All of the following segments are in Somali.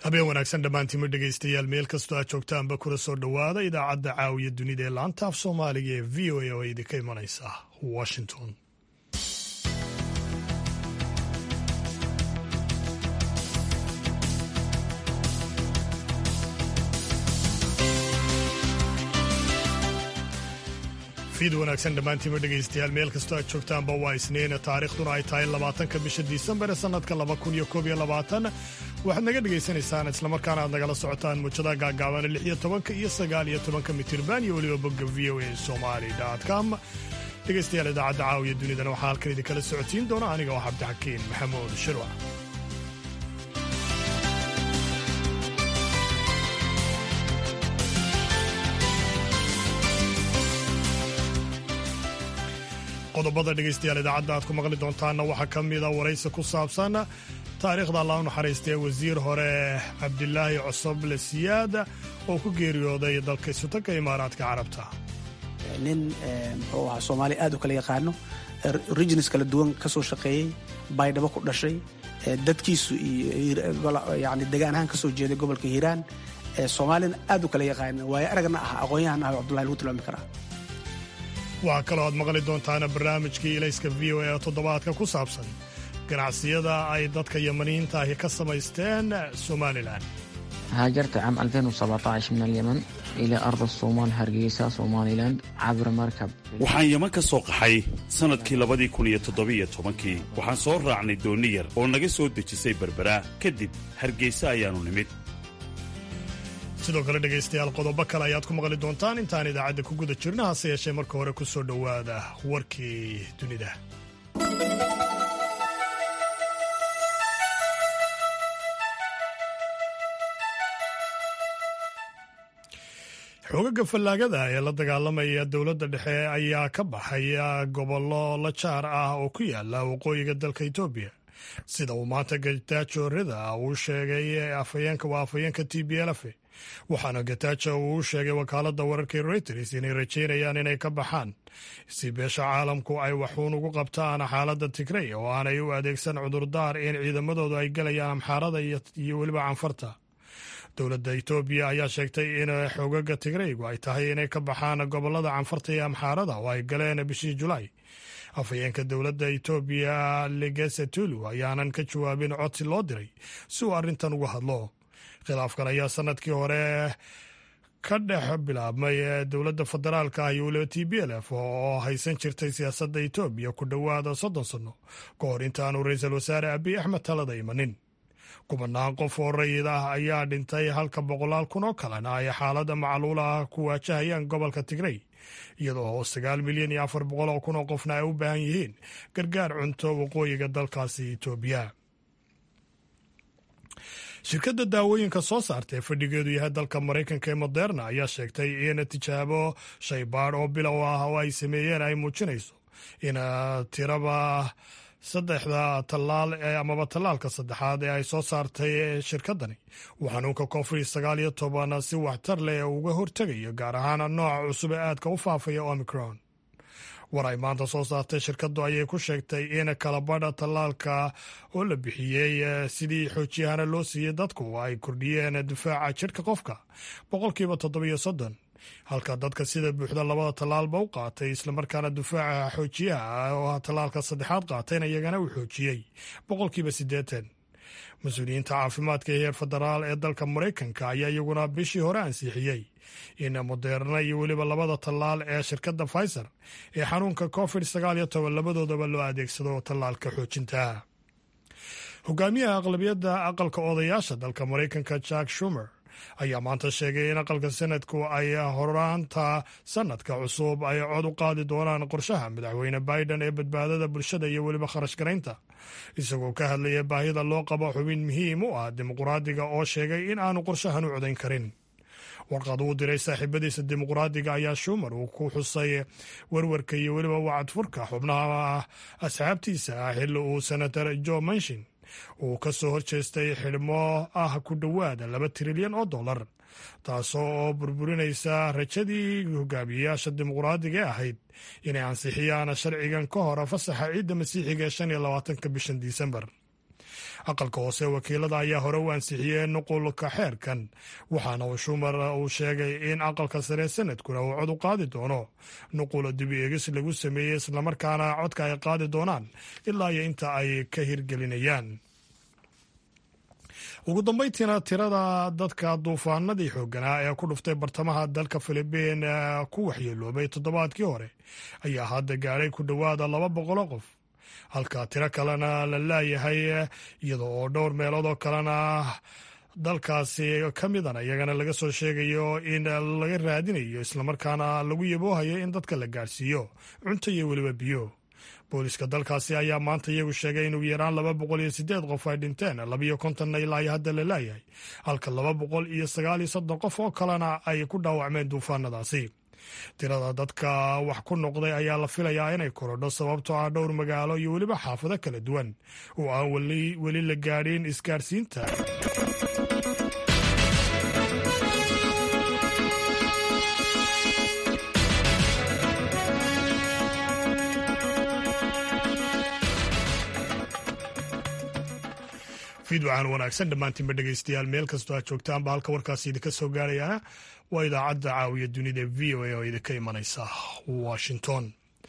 habeen wanaagsan dhammaantiima dhegaystayaal meel kastoo aad joogtaanba kula soo dhowaada idaacadda caawiya dunida ee laanta af soomaaliga ee v o a oo idinka imanaysa washington fiid wanaagsan dhammaantiima dhegaystayaal meel kastoo aad joogtaanba waa isniina taariikhduna ay tahay labaatanka bisha disembar ee sannadka laba kun iyo koob iyo labaatan waxaad naga dhagaysanaysaan islamarkaana aad nagala socotaan muujadaha gaagaaban lix iyo tobanka iyo sagaal iyo tobanka mitirban iyo weliba bogga v o a somali com dhegaystayaal idaacadda caawiya dunidana waxaa halkan idinkala socotiin doona aniga oo cabdixakiin maxamuud shirwac qodobada dhegaystayaal idaacadda aad ku maqli doontaanna waxaa ka mida waraysi ku saabsan taariikhda allah u naxariistee wasiir hore cabdilaahi cosoble siyaad oo ku geeriyooday dalka isutanka imaaraadka carabta nin muxuu ahaa soomaaliya aad u kala yaqaano regions kala duwan ka soo shaqeeyey baydhabo ku dhashay dadkiisu iyo yani degaan ahaan ka soo jeeday gobolka hiiraan soomaalina aad u kala yaqaano waayo aragna ah aqoon-yahan ah cabdullahi lagu tilmaami karaa waxaa kaloo aad maqli doontaana barnaamijkii ilayska v o a ee toddobaadka ku saabsan ganacsiyada ay dadka yamaniyiinta ahi ka samaysteen somalilan هاجرت عام 2017 من اليمن إلى أرض الصومال هرقيسة سوماليلاند عبر مركب waxaan yeman ka soo qaxay sannadkii labadii kun iyo toddobiyo tobankii waxaan soo raacnay dooni yar oo naga soo dejisay berbera kadib hargeysa ayaannu nimid sidoo kale dhegaystayaal qodobo kale ayaad ku maqli doontaan intaan idaacadda ku guda jirna hase yeeshee marka hore ku soo dhowaada warkii dunida xoogaga fallaagada ee la dagaalamaya dowladda dhexe ayaa ka baxaya gobollo la jaar ah oo ku yaala waqooyiga dalka etoobiya sida uu maanta gataajo rida uu sheegay afhayeenka waa afhayeenka t b lf waxaana gataajo uu sheegay wakaaladda wararka reuters inay rajaynayaan inay ka baxaan si beesha caalamku ay waxuun ugu qabtaan xaaladda tigrey oo aanay u adeegsan cudurdaar in ciidamadoodu ay gelayaan amxaarada iyo weliba canfarta dowladda etoobiya ayaa sheegtay in xoogaga tigreygu ay tahay inay ka baxaan gobolada canfarta iyo amxaarada oo ay galeen bishii julaay afhayeenka dowladda etoobiya legese tulu ayaanan ka jawaabin codsi loo diray si uu arrintan uga hadlo khilaafkan ayaa sanadkii hore ka dhex bilaabmay dowladda federaalka ah iyo weliba t b l f oo haysan jirtay siyaasadda etoobiya ku dhowaada soddon sanno ka hor intaanu ra-iisul wasaare abiy axmed talada imanin kubanaan qof oo rayid ah ayaa dhintay halka boqolaal kun oo kalena ay xaaladda macluula ah ku waajahayaan gobolka tigrey iyadoo sagaal milyan iyo afar boqol oo kun oo qofna ay u baahan yihiin gargaar cunto waqooyiga dalkaasi etoobiya shirkadda daawooyinka soo saarta ee fadhigeedu yahay dalka maraykanka ee moderna ayaa sheegtay in tijaabo shaybaadh oo bilow ah oo ay sameeyeen ay muujinayso in tiraba saddexda tallaal amaba tallaalka saddexaad ee ay soo saartay shirkaddani uu xanuunka covid sagaal iyo toban si waxtar leh uga hortegayo gaar ahaan nooca cusub ee aadka u faafaya omicron war ay maanta soo saartay shirkaddu ayay ku sheegtay in kalabadha tallaalka oo la bixiyey sidii xoojiyahana loo siiyey dadku ay kordhiyeen difaaca jidhka qofka boqolkiiba toddobiyo soddon halka dadka sida buuxda labada tallaalba u qaatay islamarkaana difaaca xoojiyaha oo tallaalka saddexaad qaatayna iyagana uu xoojiyey boqolkiiba siddeetan mas-uuliyiinta caafimaadka ee heer federaal ee dalka maraykanka ayaa iyaguna bishii hore ansixiyey in moderna iyo weliba labada tallaal ee shirkadda pfizer ee xanuunka covid sagaal iyo toban labadoodaba loo adeegsado tallaalka xoojinta hogaamiyaha aqlabiyadda aqalka odayaasha dalka maraykanka jack shumer ayaa maanta sheegay in aqalka sanadku ay horaanta sanadka cusub ay cod u qaadi doonaan qorshaha madaxweyne biden ee badbaadada bulshada iyo weliba kharash garaynta isagoo ka hadlaya baahida loo qabo xubin muhiim u ah dimuqraadiga oo sheegay in aanu qorshahan u codayn karin warqad uu diray saaxiibadiisa dimuqraadiga ayaa shumer uu ku xusay werwarka iyo weliba wacadfurka xubnaha asxaabtiisa ah xilli uu senator jo manshin uu ka soo horjeestay xidhmo ah ku dhowaada laba trilyan oo dollar taasoo oo burburinaysa rajadii hogaamiyeyaasha dimuqraadiga ee ahayd inay ansixiyaan sharcigan ka hor fasaxa ciidda masiixiga ee shan iyo labaatanka bishan disembar aqalka hoose wakiilada ayaa hore u ansixiyey nuqulka xeerkan waxaana uu shumar uu sheegay in aqalka sare sanadkuna uu cod u qaadi doono nuqula dibi eegis lagu sameeyey islamarkaana codka ay qaadi doonaan ilaa iyo inta ay ka hirgelinayaan ugu dambeyntiina tirada dadka duufaanadii xooganaa ee ku dhuftay bartamaha dalka filibiin ku waxyeeloobay toddobaadkii hore ayaa hadda gaadhay ku dhowaada laba boqoloo qof halka tiro kalena la laayahay iyada oo dhowr meelood oo kalena dalkaasi ka midana iyagana laga soo sheegayo in laga raadinayo islamarkaana lagu yaboohayo in dadka la gaadhsiiyo cunto iyo weliba biyo booliska dalkaasi ayaa maanta iyagu sheegay in ugu yaraan laba boqol iyo sideed qof ay dhinteen labiyo kontonna ilaa iyo hadda la laayahay halka laba boqol iyo sagaal iyo soddon qof oo kalena ay ku dhaawacmeen duufaanadaasi tirada dadka wax ku noqday ayaa la filayaa inay korodho sababtoo ah dhowr magaalo iyo weliba xaafado kala duwan oo aan weli la gaadhin isgaadhsiinta fiidwacan wanaagsan dhammaantiinba dhegeystayaal meel kastoo aad joogtaanba halka warkaasi idinka soo gaarayaana waa idaacadda caawiya dunida v o a oo idinka imanaysa washington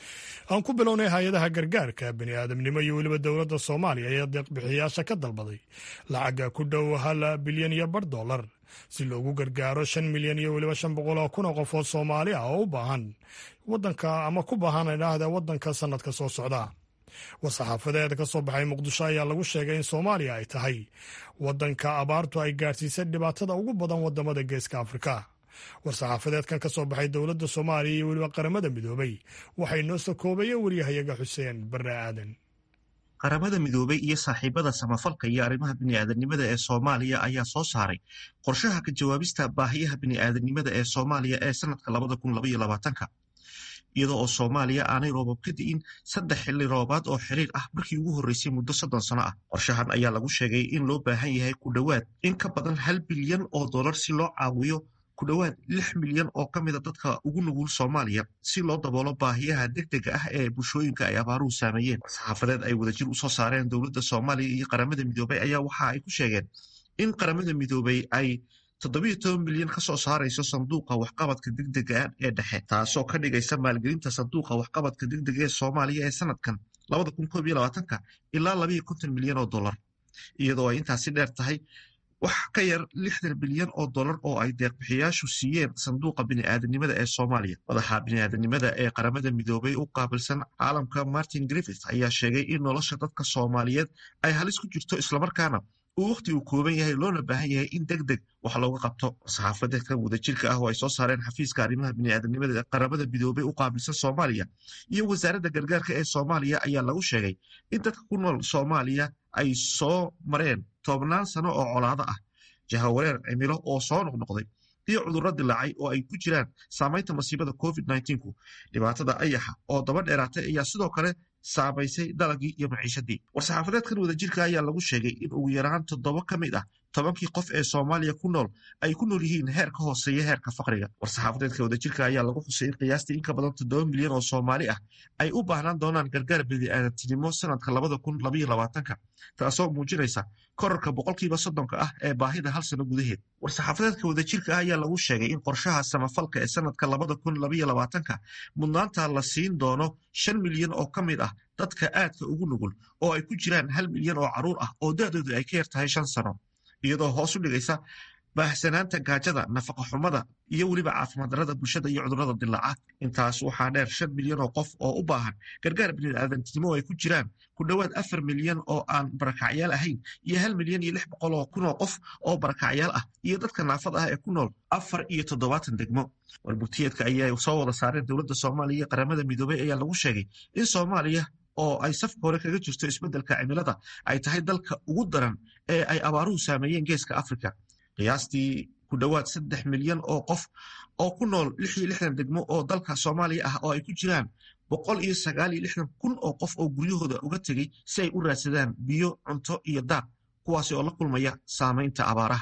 aan ku bilownay hay-adaha gargaarka bini aadamnimo iyo weliba dowladda soomaaliya ayaa deeqbixiyayaasha ka dalbaday lacagga ku dhow hal bilyan iyo bar dollar si loogu gargaaro shan milyan iyo weliba shan boqol oo kun oo qof oo soomaali ah oo u baahan wadanka ama ku baahan idhaahda wadanka sanadka soo socda war-saxaafadeed ka soo baxay muqdisho ayaa lagu sheegay in soomaaliya ay tahay wadanka abaartu ay gaadhsiisay dhibaatada ugu badan wadamada geeska afrika war-saxaafadeedkan ka soo baxay dowladda soomaaliya iyo weliba qaramada midoobay waxay noo soo koobayeen waryahayaga xuseen barre aadan qaramada midoobay iyo saaxiibada samafalka iyo arrimaha bini'aadanimada ee soomaaliya ayaa soo saaray qorshaha ka jawaabista baahiyaha bini'aadanimada ee soomaaliya ee sanadka labada kun labaiyo labaatanka iyadoo oo soomaaliya aanay roobab ka di'in saddex xilli roobaad oo xiriir ah markii ugu horreysay muddo soddon sano ah qorshahan ayaa lagu sheegay in loo baahan yahay ku dhowaad in ka badan hal bilyan oo dollar si loo caawiyo ku dhowaad lix milyan oo ka mida dadka ugu nugul soomaaliya si loo daboolo baahiyaha degdega ah ee bulshooyinka ay abaaruhu saameeyeen saxaafadeed ay wadajir usoo saareen dowladda soomaaliya iyo qaramada midoobay ayaa waxa ay ku sheegeen in qaramada midoobay ay toddobiyo toban milyan ka soo saarayso sanduuqa waxqabadka degdega ee dhexe taasoo ka dhigaysa maalgelinta sanduuqa waxqabadka degdega ee soomaaliya ee sanadkan labada kun koob iyo labaatanka ilaa labayo konton milyan oo dollar iyadoo ay intaasi dheer tahay wax ka yar lixdan bilyan oo dollar oo ay deeqbixiyaashu siiyeen sanduuqa bini'aadanimada ee soomaaliya madaxa bini'aadanimada ee qaramada midoobay u qaabilsan caalamka martin griffith ayaa sheegay in nolosha dadka soomaaliyeed ay halis ku jirto islamarkaana uu wakhti uu kooban yahay loona baahan yahay in deg deg wax looga qabto saxaafadeedkan wadajirka ah oo ay soo saareen xafiiska arrimaha bini'aadanimada ee qaramada midoobay u qaabilsan soomaaliya iyo wasaaradda gargaarka ee soomaaliya ayaa lagu sheegay in dadka ku nool soomaaliya ay soo mareen tobnaan sano oo colaado ah jahawareer cimilo oo soo noqnoqday iyo cudurro dilaacay oo ay ku jiraan saamaynta masiibada covid ku dhibaatada ayaxa oo daba dheeraatay ayaa sidoo kale saamaysay dalagii iyo maciishadii war-saxaafadeedkan wadajirka ayaa lagu sheegay in ugu yaraan toddoba ka mid ah tobankii qof ee soomaaliya ku nool ay ku nool yihiin heer ka hooseeya heerka faqriga war-saxaafadeedka wadajirka ayaa lagu xusay in qiyaastii in ka badan toddoba milyan oo soomaali ah ay u baahnaan doonaan gargaar bini'aadantinimo sanadka labada kun labaiyo labaatanka taasoo muujinaysa korarka boqolkiiba soddonka ah ee baahida hal sano gudaheed war-saxaafadeedka wadajirka ah ayaa lagu sheegay in qorshaha samafalka ee sanadka labada kun labaiyo labaatanka mudnaanta la siin doono shan milyan oo ka mid ah dadka aadka ugu nugul oo ay ku jiraan hal milyan oo carruur ah oo da-doodu ay ka yar tahay shan sano iyadoo hoos u dhigaysa baahsanaanta gaajada nafaqa xumada iyo weliba caafimaad darada bulshada iyo cudurrada dilaaca intaas waxaa dheer shan milyan oo qof oo u baahan gargaar bini'aadantinimo ay ku jiraan ku dhowaad afar milyan oo aan barakacyaal ahayn iyo hal milyan iyo lix boqol oo kun oo qof oo barakacyaal ah iyo dadka naafada ah ee ku nool afar iyo toddobaatan degmo warbugtiyeedka ayaa soo wada saareen dowladda soomaaliya iyo qaramada midoobay ayaa lagu sheegay in soomaaliya oo ay safka hore kaga jirto isbeddelka cimilada ay tahay dalka ugu daran ee ay abaaruhu saameeyeen geeska afrika qiyaastii ku dhowaad saddex milyan oo qof oo ku nool lix iyo lixdan degmo oo dalka soomaaliya ah oo ay ku jiraan boqol iyo sagaal iyo lixdan kun oo qof oo guryahooda uga tegey si ay u raadsadaan biyo cunto iyo daaq kuwaasi oo la kulmaya saamaynta abaaraha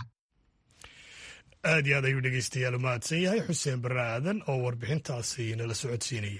aad iyo aad ayuu dhegeystayaal u mahadsan yahay xuseen barre aadan oo warbixintaasi nala socodsiinayay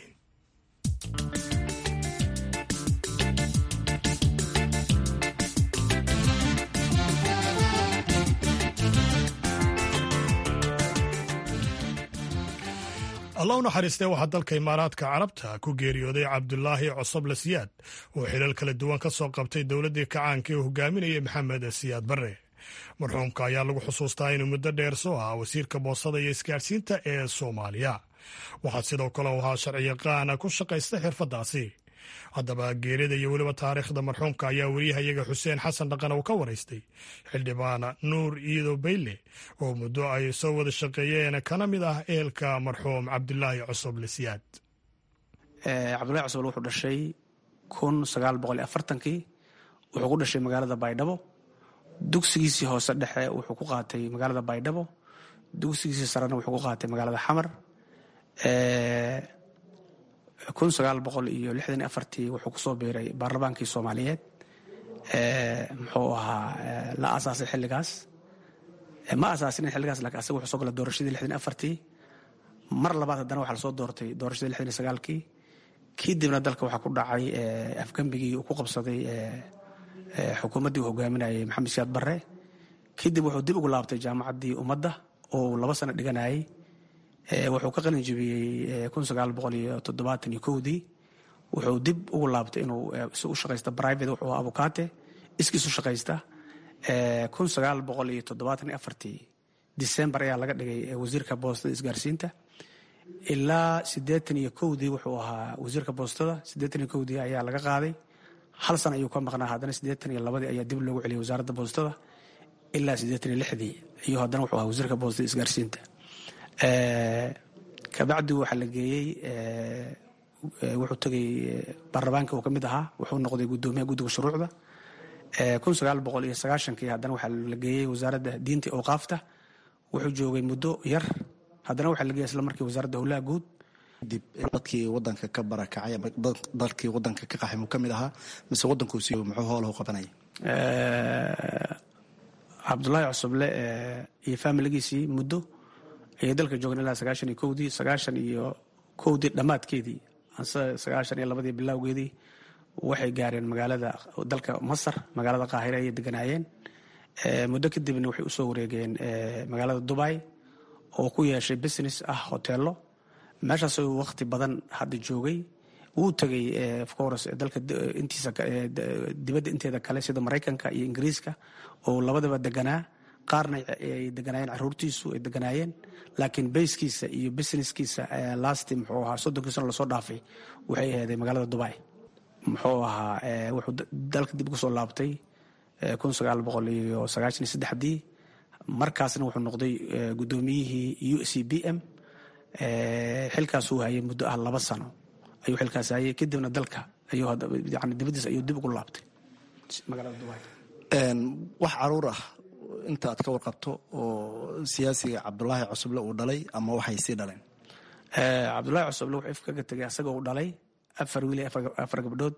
allah u naxariistee waxaa dalka imaaraadka carabta ku geeriyooday cabdulaahi cosoble siyaad oo xilal kala duwan ka soo qabtay dowladdii kacaanka ee hogaaminayay maxamed siyaad barre marxuumka ayaa lagu xusuustaa inuu muddo dheer soo ahaa wasiirka boosada iyo isgaadhsiinta ee soomaaliya waxaa sidoo kale u ahaa sharciyaqaana ku shaqaysta xirfaddaasi haddaba geerida iyo weliba taariikhda marxuumka ayaa weriyahayaga xuseen xasan dhaqan uu ka waraystay xildhibaan nuur iido bayle oo muddo ay soo wada shaqeeyeen kana mid ah ehelka marxuum cabdulaahi cosoble siyaad cabdulahi cosoble wuxuu dhashay kun sagaal boqol iyo afartankii wuxuu ku dhashay magaalada baydhabo dugsigiisii hoose dhexe wuxuu ku qaatay magaalada baydhabo dugsigiisii sarena wuxuu ku qaatay magaalada xamar kun sagaal boqol iyo lixdan iyo afartii wuxuu kusoo biiray baarlamaankii soomaaliyeed muxuu ahaa la asaasay xilligaas ma asaasin xilligaas lakin asaga wuxuu soo gala doorashadii lixdan iyo afartii mar labaad haddana waxaa lasoo doortay doorashadii lixdan iyo sagaalkii kadibna dalka waxaa ku dhacay afgembigii uu ku qabsaday xukuumaddii uu hogaaminayay maxamed siyaad barre kadib wuxuu dib ugu laabtay jaamacaddii ummadda oo laba sano dhiganayay wuxuu ka qalin jebiyey kun sagaal boqol iyo toddobaatan iyo kowdii wuxuu dib ugu laabtay inuu si u shaqaysta private wuxuu ahaa abukaate iskiisu shaqaysta kun sagaal boqol iyo toddobaatan iyo afartii december ayaa laga dhigay wasiirka boostada isgaarsiinta ilaa siddeetan iyo kowdii wuxuu ahaa wasiirka boostada siddeetan iyo kowdii ayaa laga qaaday hal sana ayuu ka maqnaa haddana siddeetan iyo labadii ayaa dib loogu celiyay wasaaradda boostada ilaa siddeetan iyo lixdii iyo haddana wuxuu ahaa wasiirka boostada isgaarsiinta kabacdi waxaa la geeyey wuxuu tegay baarlamaanka uu ka mid ahaa wuxuu noqday guddoomiyaha guddiga shuruucda kun sagaal boqol iyo sagaashankii haddana waxaa la geeyey wasaaradda diinta awqaafta wuxuu joogay muddo yar haddana waxaa la geeyey isla markii wasaaradda howlaha guud dib dadkii wadanka ka barakacay ama dalkii wadanka ka qaxay muu ka mid ahaa mise wadankuusi muxuu hoolahu qabanaya cabdulaahi cusuble iyo faamiligiisii muddo ayay dalka joogeen ilaa sagaashan iyo kowdii sagaashan iyo kowdii dhammaadkeedii sagaashan iyo labadii bilowgeedii waxay gaareen magaalada dalka masar magaalada qaahire ayay deganaayeen muddo kadibna waxay usoo wareegeen magaalada dubai oo ku yeeshay business ah hoteelo meeshaas uu waqti badan hadda joogay wuu tegay ofcourse dalka intiisa dibadda inteeda kale sida maraykanka iyo ingiriiska oo labadaba deganaa qaarna ay deganaayeen caruurtiisu ay deganaayeen laakiin bayskiisa iyo businesskiisa lasti muxuu ahaa soddonkii sano lasoo dhaafay waxay aheeday magaalada dubai muxuu ahaa wuxuu dalka dib ugu soo laabtay kun sagaal boqol iyo sagaashan iyo saddexdii markaasna wuxuu noqday guddoomiyihii u c b m xilkaasuu hayay muddo ah laba sano ayuu xilkaas hayay kadibna dalka ayuu yani dibadiis ayuu dib ugu laabtay magaalada dubai wax caruur ah inta aad ka warqabto oo siyaasiga cabdulaahi cusuble uu dhalay ama waxay sii dhaleen cabdulaahi cusuble wuxuu ifkaga tegay asaga uu dhalay afar wiil iyo afar gabdhood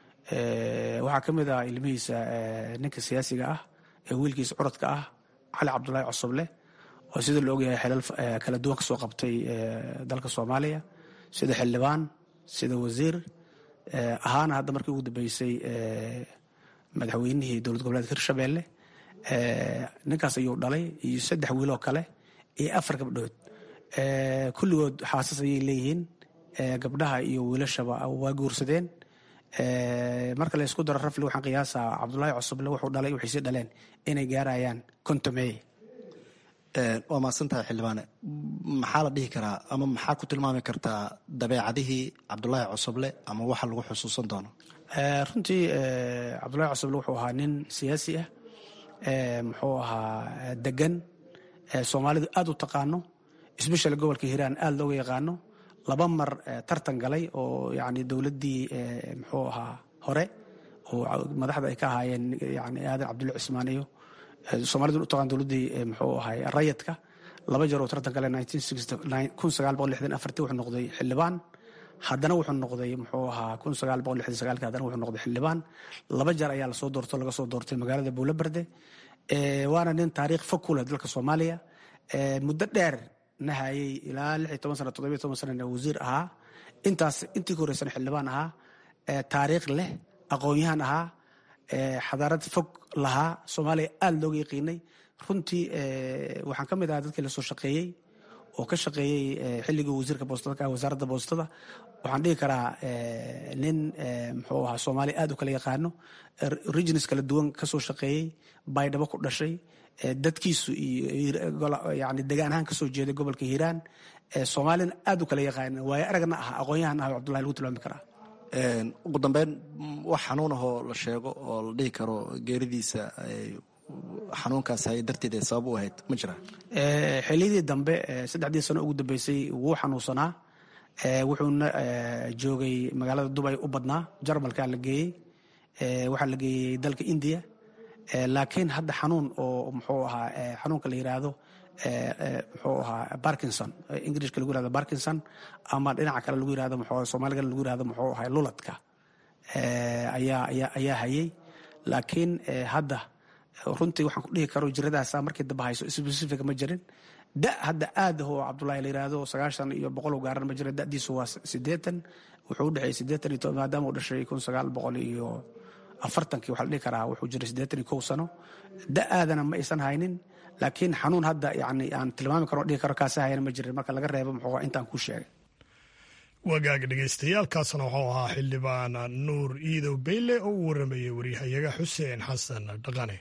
waxaa ka mid ah ilmihiisa ninka siyaasiga ah ee wiilkiisa curadka ah cali cabdulaahi cusuble oo sida la ogyahay xilal kala duwan ka soo qabtay dalka soomaaliya sida xildhibaan sida wasiir ahaana hadda markii ugu dambeysay madaxweynihii dowlad goboleedka hirshabelle ninkaas ayuu dhalay iyo saddex wiiloo kale iyo afar gabdhood kulligood xaasas ayay leeyihiin gabdhaha iyo wiilashaba waa guursadeen marka la ysku daro rafli waxaan qiyaasaa cabdulaahi cusuble wuxuu dhalay waxay sii dhaleen inay gaarayaan kontomey waa mahadsantahay xildhibaane maxaa la dhihi karaa ama maxaa ku tilmaami kartaa dabeecadihii cabdulaahi cusuble ama waxa lagu xusuusan doono runtii cabdulaahi cusuble wuxuu ahaa nin siyaasi ah muxuu ahaa degan soomaalidu aad u taqaano sbeshal gobolka hiiraan aad looga yaqaano laba mar tartan galay oo yani dowladdii muxuu ahaa hore oo madaxda ay ka ahaayeen yani aadan cabdulla cismaan iyo soomalidu u taqaan dowladdii muxuu ahay rayadka laba jeer oo tartan galay kun sagaal boqol lixdan afartii wuxuu noqday xildhibaan haddana wuxuu noqday muxuu ahaa kun sagaal boqol lixdan sagaalki haddana wuxuu noqday xildhibaan laba jeer ayaa lasoo doorto laga soo doortay magaalada buulaberde waana nin taariikh fog ku leh dalka soomaaliya muddo dheer na hayay ilaa lix iyo toban sana toddobiyo toban sanana wasiir ahaa intaas intii ka horeysana xildhibaan ahaa taariikh leh aqoon-yahan ahaa xadaarad fog lahaa soomaaliya aada looga yaqiinay runtii waxaan ka mid ahaa dadkii lasoo shaqeeyey oo ka shaqeeyey xilligii wasiirka boostada ka wasaaradda boostada waxaan dhihi karaa nin muxuu ahaa soomaaliya aad u kala yaqaano regions kala duwan kasoo shaqeeyey baydhabo ku dhashay dadkiisu iyo yani degaan ahaan kasoo jeeday gobolka hiiraan soomaalina aad u kala yaqaana waayo aragna ah aqoon-yahan ah cabdullahi lagu tilmaami karaa ugu dambeyn wax xanuun ahoo la sheego oo la dhihi karo geeridiisa xanuunkaas hay darteed ee sabab u ahayd ma jira xiliyadii dambe saddexdii sano ugu dambeysay wuu xanuunsanaa wuxuuna joogay magaalada dubay u badnaa jarmalkaa la geeyey waxaa la geeyey dalka indiya laakiin hadda xanuun oo muxuu ahaa xanuunka la yiraahdo muxuu ahaa barkinson ingirishka lagu yirahdo barkinson ama dhinaca kale lagu yirahdo muxuu soomaaliga lagu yirahdo muxuu ahaa luladka ayaa ayaa ayaa hayay laakiin hadda runtii waxaan ku dhihi karo jiradaasa markii dambe hayso specific ma jirin da hadda aad oo cabdullahi la yiraahdo sagaashan iyo boqol u gaaran ma jira dadiisu waa sideetan wuxuu u dhexeeyey sideetan iyo maadaama uu dhashay kun sagaal boqol iyo afartankii waxaa la dhihi karaa wuxuu jiray siddeetan iyo kow sano da aadana ma aysan haynin laakiin xanuun hadda yani aan tilmaami karo dhihi karo kaasi hayana ma jirin marka laga reebo muxuu intaan kuu sheegay wagaag dhegaystayaaalkaasna wuxuu ahaa xildhibaan nuur iidow beyle oo u waramayay waryahayaga xuseen xasan dhaqane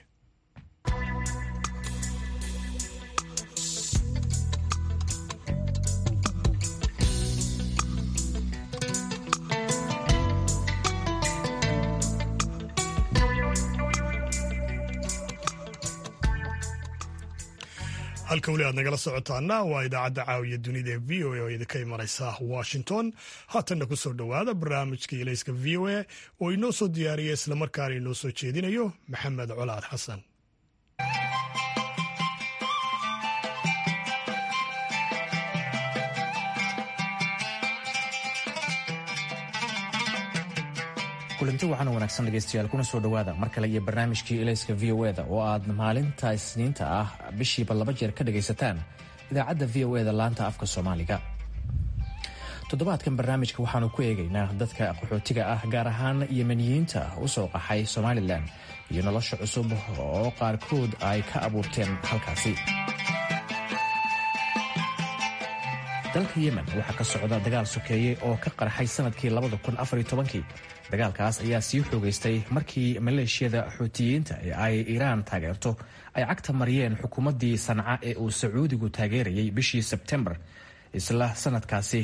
halka weli aad nagala socotaana waa idaacadda caawiya dunida ee v o a oo idinka imanaysa washington haatanna ku soo dhowaada barnaamijka ilayska v o a oo inoo soo diyaariya islamarkaana inoo soo jeedinayo maxamed colaad xasan kulanti waxaana wanaagsan dhegaystayaal kuna soo dhowaada mar kale iyo barnaamijkii ilayska v o eda oo aad maalinta isniinta ah bishiiba laba jeer ka dhagaysataan idaacadda v o eda laanta afka soomaaliga toddobaadkan barnaamijka waxaanu ku eegaynaa dadka qaxootiga ah gaar ahaan yemeniyiinta u soo qaxay somalilan iyo nolosha cusub oo qaarkood ay ka abuurteen halkaasi dalka yemen waxaa ka socda dagaal sokeeye oo ka qarxay sanadkii kii dagaalkaas ayaa sii xoogaystay markii maleeshiyada xuutiyiinta ee ay iiraan taageerto ay cagta mariyeen xukuumaddii sanca ee uu sacuudigu taageerayay bishii sebtembar isla sanadkaasi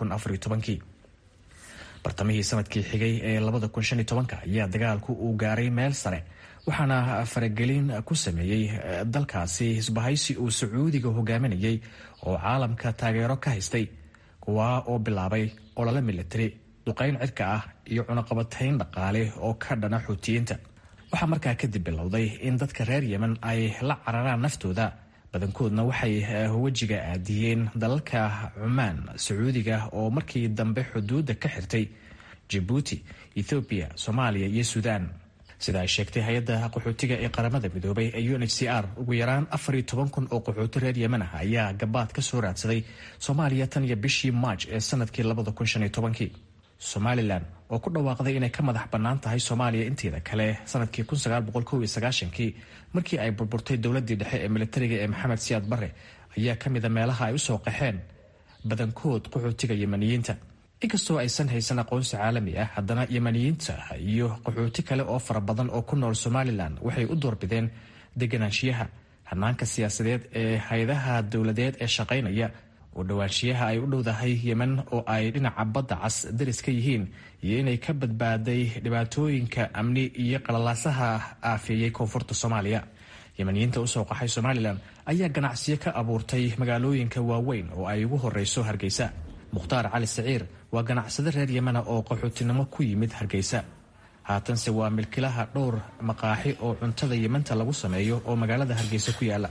bartamihii sanadkii xigay ee ayaa dagaalku uu gaaray meel sare waxaana faragelin ku sameeyey dalkaasi isbahaysi uu sacuudiga hogaaminayay oo caalamka taageero ka haystay kuwaa oo bilaabay olole militari duqayn cirka ah iyo cunaqabatayn dhaqaale oo ka dhana xuutiyiinta waxaa markaa kadib bilowday in dadka reer yemen ay la cararaan naftooda badankoodna waxay wejiga aadiyeen dalalka cumaan sacuudiga oo markii dambe xuduudda ka xirtay jabuuti ethoobiya soomaaliya iyo suudaan sida ay sheegtay hay-adda qaxootiga ee qaramada midoobay ee u n h c r ugu yaraan afar iyo toban kun oo qaxooti reer yemen ah ayaa gabaad ka soo raadsaday soomaaliya tan iyo bishii maaj ee sanadkii labada kun shan iyo tobankii somalilan oo ku dhawaaqday inay ka madax bannaan tahay soomaaliya inteeda kale sanadkii kun sagaal boqol kow iyo sagaashankii markii ay burburtay dowladdii dhexe ee militariga ee maxamed siyaad barre ayaa ka mida meelaha ay usoo qaxeen badankood qaxootiga yemeniyiinta inkastoo aysan haysan aqoonsi caalami ah haddana yemeniyiinta iyo qaxooti kale oo fara badan oo ku nool somalilan waxay u doorbideen deganaanshiyaha hanaanka siyaasadeed ee hay-adaha dowladeed ee shaqaynaya oo dhowaanshiyaha ay u dhowdahay yemen oo ay dhinaca badda cas daris ka yihiin iyo inay ka badbaaday dhibaatooyinka amni iyo qalalaasaha aafeeyey koonfurta soomaaliya yemeniyiinta usoo qaxay somalilan ayaa ganacsiyo ka abuurtay magaalooyinka waaweyn oo ay ugu horeyso hargeysa mukhtaar cali saciir waa ganacsade reer yemena oo qaxootinimo ku yimid hargeysa haatanse waa milkilaha dhowr maqaaxi oo cuntada yementa lagu sameeyo oo magaalada hargeysa ku yaala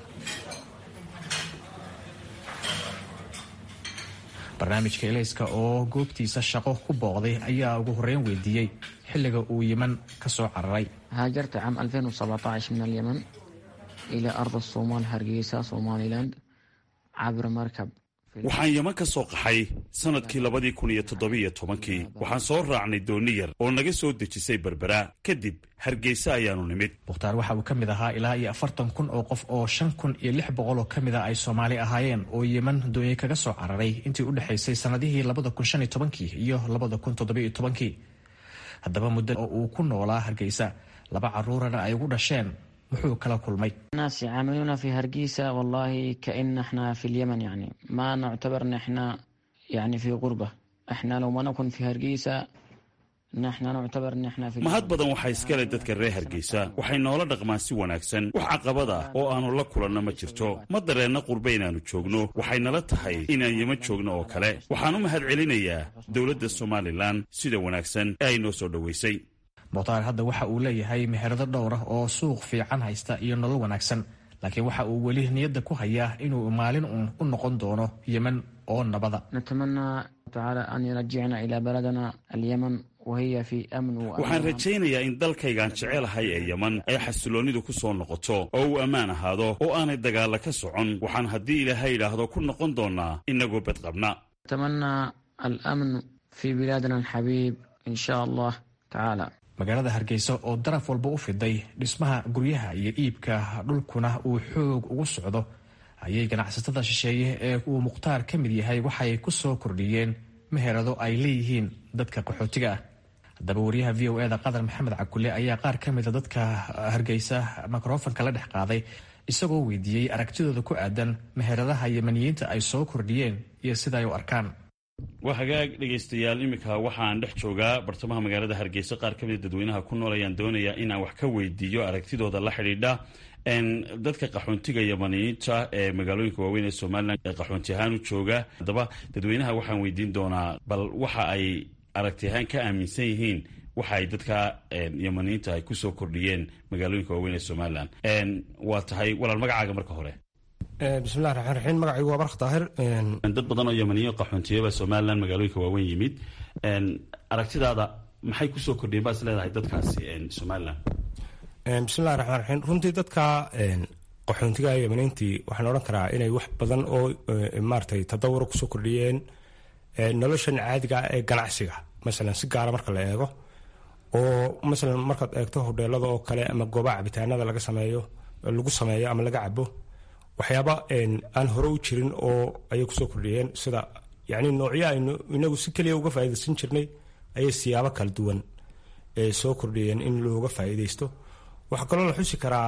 barnaamijka elayska oo goobtiisa shaqo ku booqday ayaa ugu horeyn weydiiyey xilliga uu yemen ka soo cararay هاجرت عام 2017 من اليمن إلى أرض الصومال هرقيسة صوماليلاند عبر مركب waxaan yeman ka soo qaxay sannadkii labadii kun iyo toddobiyo tobankii waxaan soo raacnay dooni yar oo naga soo dejisay berbera kadib hargeysa ayaanu nimid mukhtaar waxa uu ka mid ahaa ilaa iyo afartan kun oo qof oo shan kun iyo lix boqol oo ka mid a ay soomaali ahaayeen oo yeman doonye kaga soo cararay intii u dhexaysay sannadihii labada kun shan iyo tobankii iyo labada kun toddobiyo tobankii haddaba muddo oo uu ku noolaa hargeysa laba caruurana ay ugu dhasheen muxuu kala kulmay الناس يعاملونا في هرقيسة والله كأن احنا في اليمن يعني ما نعتبر ان احنا يعني في غربة احنا لو ما نكون في هرقيسة نحن نعتبر ان احنا في mahad badan waxaa iskale dadka reer hargeysa waxay noola dhaqmaan si wanaagsan wax caqabad ah oo aannu la kulanno ma jirto ma dareenna qurbe inaannu joogno waxay nala tahay inaan yeman joogno oo kale waxaan u mahad celinayaa dowladda somalilan sida wanaagsan ee ay noo soo dhoweysay mukhtaar hadda waxa uu leeyahay meherado dhowr ah oo suuq fiican haysta iyo nolol wanaagsan laakiin waxa uu weli niyadda ku hayaa inuu maalin uun u noqon doono yemen oo nabada نتمنى تعالى أن يرجعنا إلى بلدنا اليمن وهي في أمن waxaan وأمان rajaynayaa in dalkaygaan jecelahay ee yeman ay xasiloonnidu ku soo noqoto oo uu ammaan ahaado oo aanay dagaalla ka socon waxaan haddii ilaahay idhaahdo ku noqon doonnaa innagoo badqabna نتمنى الأمن في بلادنا الحبيب إن شاء الله تعالى magaalada hargeysa oo daraf walba u fiday dhismaha guryaha iyo iibka dhulkuna uu xoog ugu socdo ayay ganacsatada shisheeye ee uu mukhtaar ka mid yahay waxay ku soo kordhiyeen meherado ay leeyihiin dadka qaxootiga ah haddaba wariyaha v o eda qadar maxamed cakule ayaa qaar ka mida dadka hargeysa mikrofonka la dhex qaaday isagoo weydiiyey aragtidooda ku aadan meheradaha yemaniyiinta ay soo kordhiyeen iyo sida ay u arkaan waa hagaag dhegaystayaal iminka waxaan dhex joogaa bartamaha magaalada hargeysa qaar ka mida dadweynaha ku nool ayaan doonayaa inaan wax ka weydiiyo aragtidooda la xidhiidha n dadka qaxoontiga yamaniyiinta ee magaalooyinka waaweyn ee somalilan ee qaxoonti ahaan u jooga haddaba dadweynaha waxaan weydiin doonaa bal waxa ay aragti ahaan ka aaminsan yihiin waxa ay dadka yamaniyiinta ay kusoo kordhiyeen magaalooyinka waaweyn ee somalilan waa tahay walaal magacaaga marka hore bismillahi raxmaan raxiim magacaygu waa bark daahir dad badan oo yamaniyo qaxoontiyaba somalilan magaalooyinka waaweyn yimid aragtidaada maxay kusoo kordhiyeen baa is leedahay dadkaasi somalilan bismillahi raxmaan raxiim runtii dadka qaxoontiga yamaniintii waxaan odhan karaa inay wax badan oo maaratay tadawuro kusoo kordhiyeen noloshan caadiga ah ee ganacsiga masalan si gaara marka la eego oo masalan markaad eegto hodheelada oo kale ama goobaha cabitaanada laga sameeyo lagu sameeyo ama laga cabo waxyaaba aan hore u jirin oo ayay kusoo kordhiyeen sida yani noocyo aynu inagu si keliya uga faaidaysan jirnay ayay siyaabo kala duwan soo kordhiyeen in looga faa'iidaysto waxaa kaloo la xusi karaa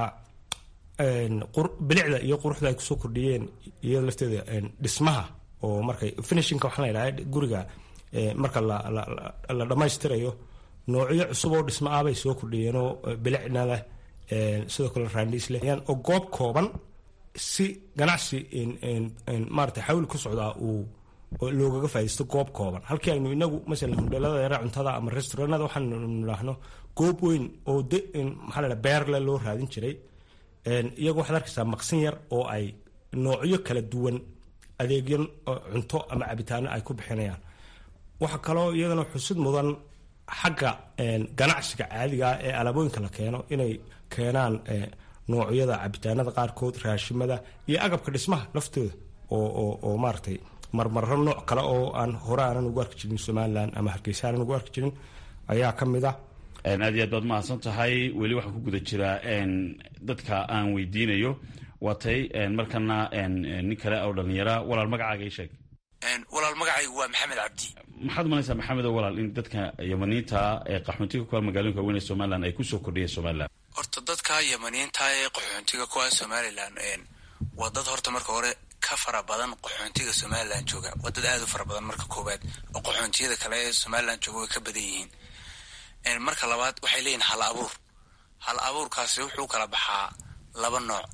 bilicda iyo quruxda ay kusoo kordhiyeen iyo lafteeda dhismaha oo markay finishinka waxaa la yidhaha guriga marka la dhammaystirayo noocyo cusub oo dhismo ah bay soo kordhiyeen oo bilicna leh sidoo kale raandhiis leh oo goob kooban si ganacsi maarata xawli ku socdaa uu loogaga faa'idaysto goob kooban halkii aynu inagu masalan hodheelada yara cuntada ama restauranada waxaanu nidhaahno goob weyn oo de maxaa la dhaha beerle loo raadin jiray iyagu waxaad arkaysaa maqsin yar oo ay noocyo kala duwan adeegyo cunto ama cabitaano ay ku bixinayaan waxaa kaloo iyadana xusid mudan xagga ganacsiga caadiga ah ee alaabooyinka la keeno inay keenaan noocyada cabitaanada qaarkood raashimada iyo agabka dhismaha laftooda oo maaratay marmarro nooc kale oo aan hore aanan ugu arki jirin somalilan ama hargeysa aanan ugu arki jirin ayaa ka mid ah aad iyo aad baad mahadsan tahay weli waxaan ku guda jiraa dadka aan weydiinayo waatay markana nin kale oo dhallinyara walaal magacaaga ii sheeg walaal magacaygu waa maxamed cabdi maxaad umalaysaa maxamed oo walaal in dadka yamaniinta ee qaxoontiga kuwa magaalooyinka waaweyn ee somalilan ay kusoo kordhiyeen somalilan horta dadka yamaniinta ee qaxoontiga kuwa somalilan waa dad horta marka hore ka fara badan qaxoontiga somalilan jooga waa dad aad u fara badan marka koowaad oo qaxoontiyada kale ee somalilan jooga way ka badan yihiin marka labaad waxay leeyihin hal abuur hal abuurkaasi wuxuu kala baxaa laba nooc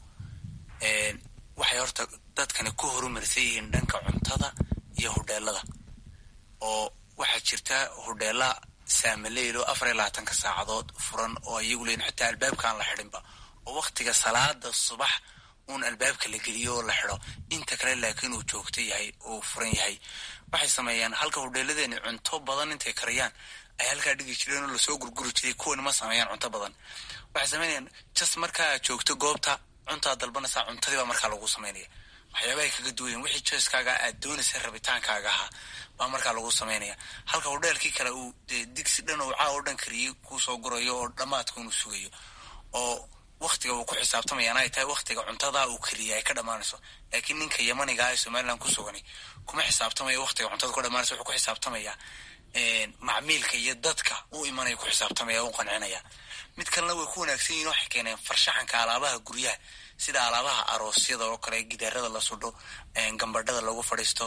waxay horta dadkani ku horumarsan yihiin dhanka cuntada iyo hodheelada oo waxaa jirta hodheela saamileylo afar iyo labaatanka saacadood furan oo iyagu leeyihin xitaa albaabkaan la xidhinba oo waktiga salaada subax uun albaabka la geliyo oo la xidho inta kale laakiin uu joogto yahay oo furan yahay waxay sameeyaan halka hodheeladeeni cunto badan intay kariyaan ay halkaa dhigi jireen oo lasoo gurguri jiray kuwani ma sameeyaan cunto badan waxay sameynayaan jas markaa joogto goobta cuntaa dalbanaysaa cuntadiibaa markaa lagu sameynaya waxyaabahay kaga duwayen wixii joyskaaga aad doonaysa rabitaankaaga ahaa baa markaa lagu samaynaya halka hodheelkii kale uu dee digsi dhan oo caaw o dhan kariyey kuusoo gurayo oo dhammaadka unu sugayo oo waktiga uu ku xisaabtamayaan ay tahay waktiga cuntadaa uu keliya ay ka dhammaanayso laakiin ninka yamaniga ee somalilan ku sugani kuma xisaabtamayo waktiga cuntada ku dhammaanayso wuxuu ku xisaabtamayaa macmiilka iyo dadka u imanaya ku xisaabtamaya u qancinaya mid kalena way ku wanaagsan yihin waxay keeneen farshaxanka alaabaha guryaha sida alaabaha aroosyada oo kale gidaarada la sudho gambadhada lagu fadhiisto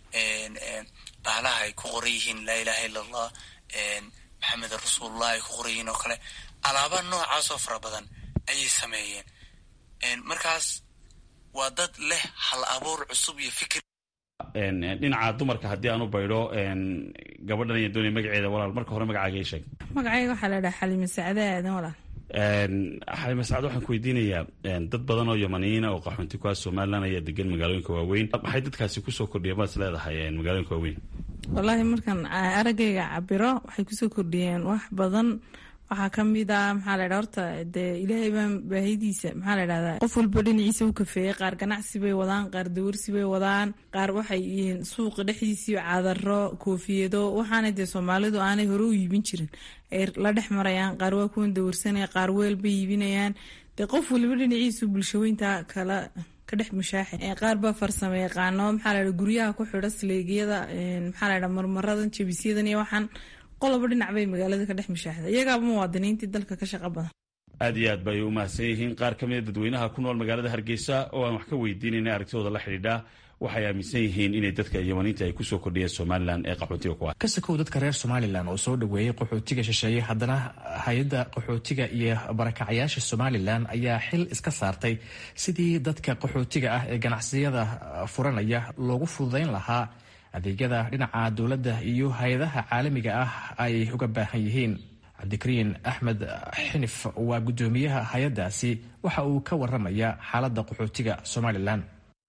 bahalaha ay ku qoran yihiin laa ilaha illa allah maxamed rasuulullah ay ku qoran yihiin oo kale alaaba noocaasoo fara badan ayay sameeyeen markaas waa dad leh hal abuur cusub iyo fikir dhinaca dumarka haddii aan u baydho gabadhan iyo doonaya magaceeda walaal marka hore magacaaga ii sheeg magacayga waxaa la dhaha xalime sacde aadan walaal xalime sacde waxaan ku weydiinayaa dad badan oo yamaniyiina oo qaxoonti kuwaas somalilan ayaa degan magaalooyinka waaweyn maxay dadkaasi kusoo kordhiyeen baad is leedahay magaalooyinka waaweyn wallaahi markaan araggayga cabiro waxay kusoo kordhiyeen wax badan waxaa kamid a maxaa la dha horta dee ilaahay baa baahidiisa maxaa la dhahdaa qof walba dhinaciisa u kafeeyey qaar ganacsi bay wadaan qaar dawarsi bay wadaan qaar waxay yihiin suuqa dhexdiisii cadaro koofiyado waxaana dee soomaalidu aanay hore u iibin jirin ay la dhex marayaan qaar waa kuwan dawarsanaya qaar weel bay iibinayaan dee qof waliba dhinaciisu bulshaweynta kala ka dhex mushaaxe qaar baa farsamo yaqaano maxaa la dha guryaha ku xidha sleegyada maxaa la dha marmaradan jabisyadan iyo waxaan qoloba dhinac bay magaalada ka dhex mushaaxda iyagaaba muwaadiniintii dalka ka shaqa badan aad iyo aad bay u mahadsan yihiin qaar ka mida dadweynaha ku nool magaalada hargeysa oo aan wax ka weydiinayna aragtidooda la xidhiidha waxay aaminsan yihiin inay dadka yamaniinta ay kusoo kordhiyeen somalilan ee qaxootiga ku ah ka sakow dadka reer somalilan oo soo dhoweeyey qaxootiga shisheeye haddana hay-adda qaxootiga iyo barakacayaasha somalilan ayaa xil iska saartay sidii dadka qaxootiga ah ee ganacsiyada furanaya loogu fududayn lahaa adeegyada dhinaca dowladda iyo hay-adaha caalamiga ah ay uga baahan yihiin cabdikariin axmed xinif waa guddoomiyaha hay-addaasi waxa uu ka waramaya xaaladda qaxootiga somalilan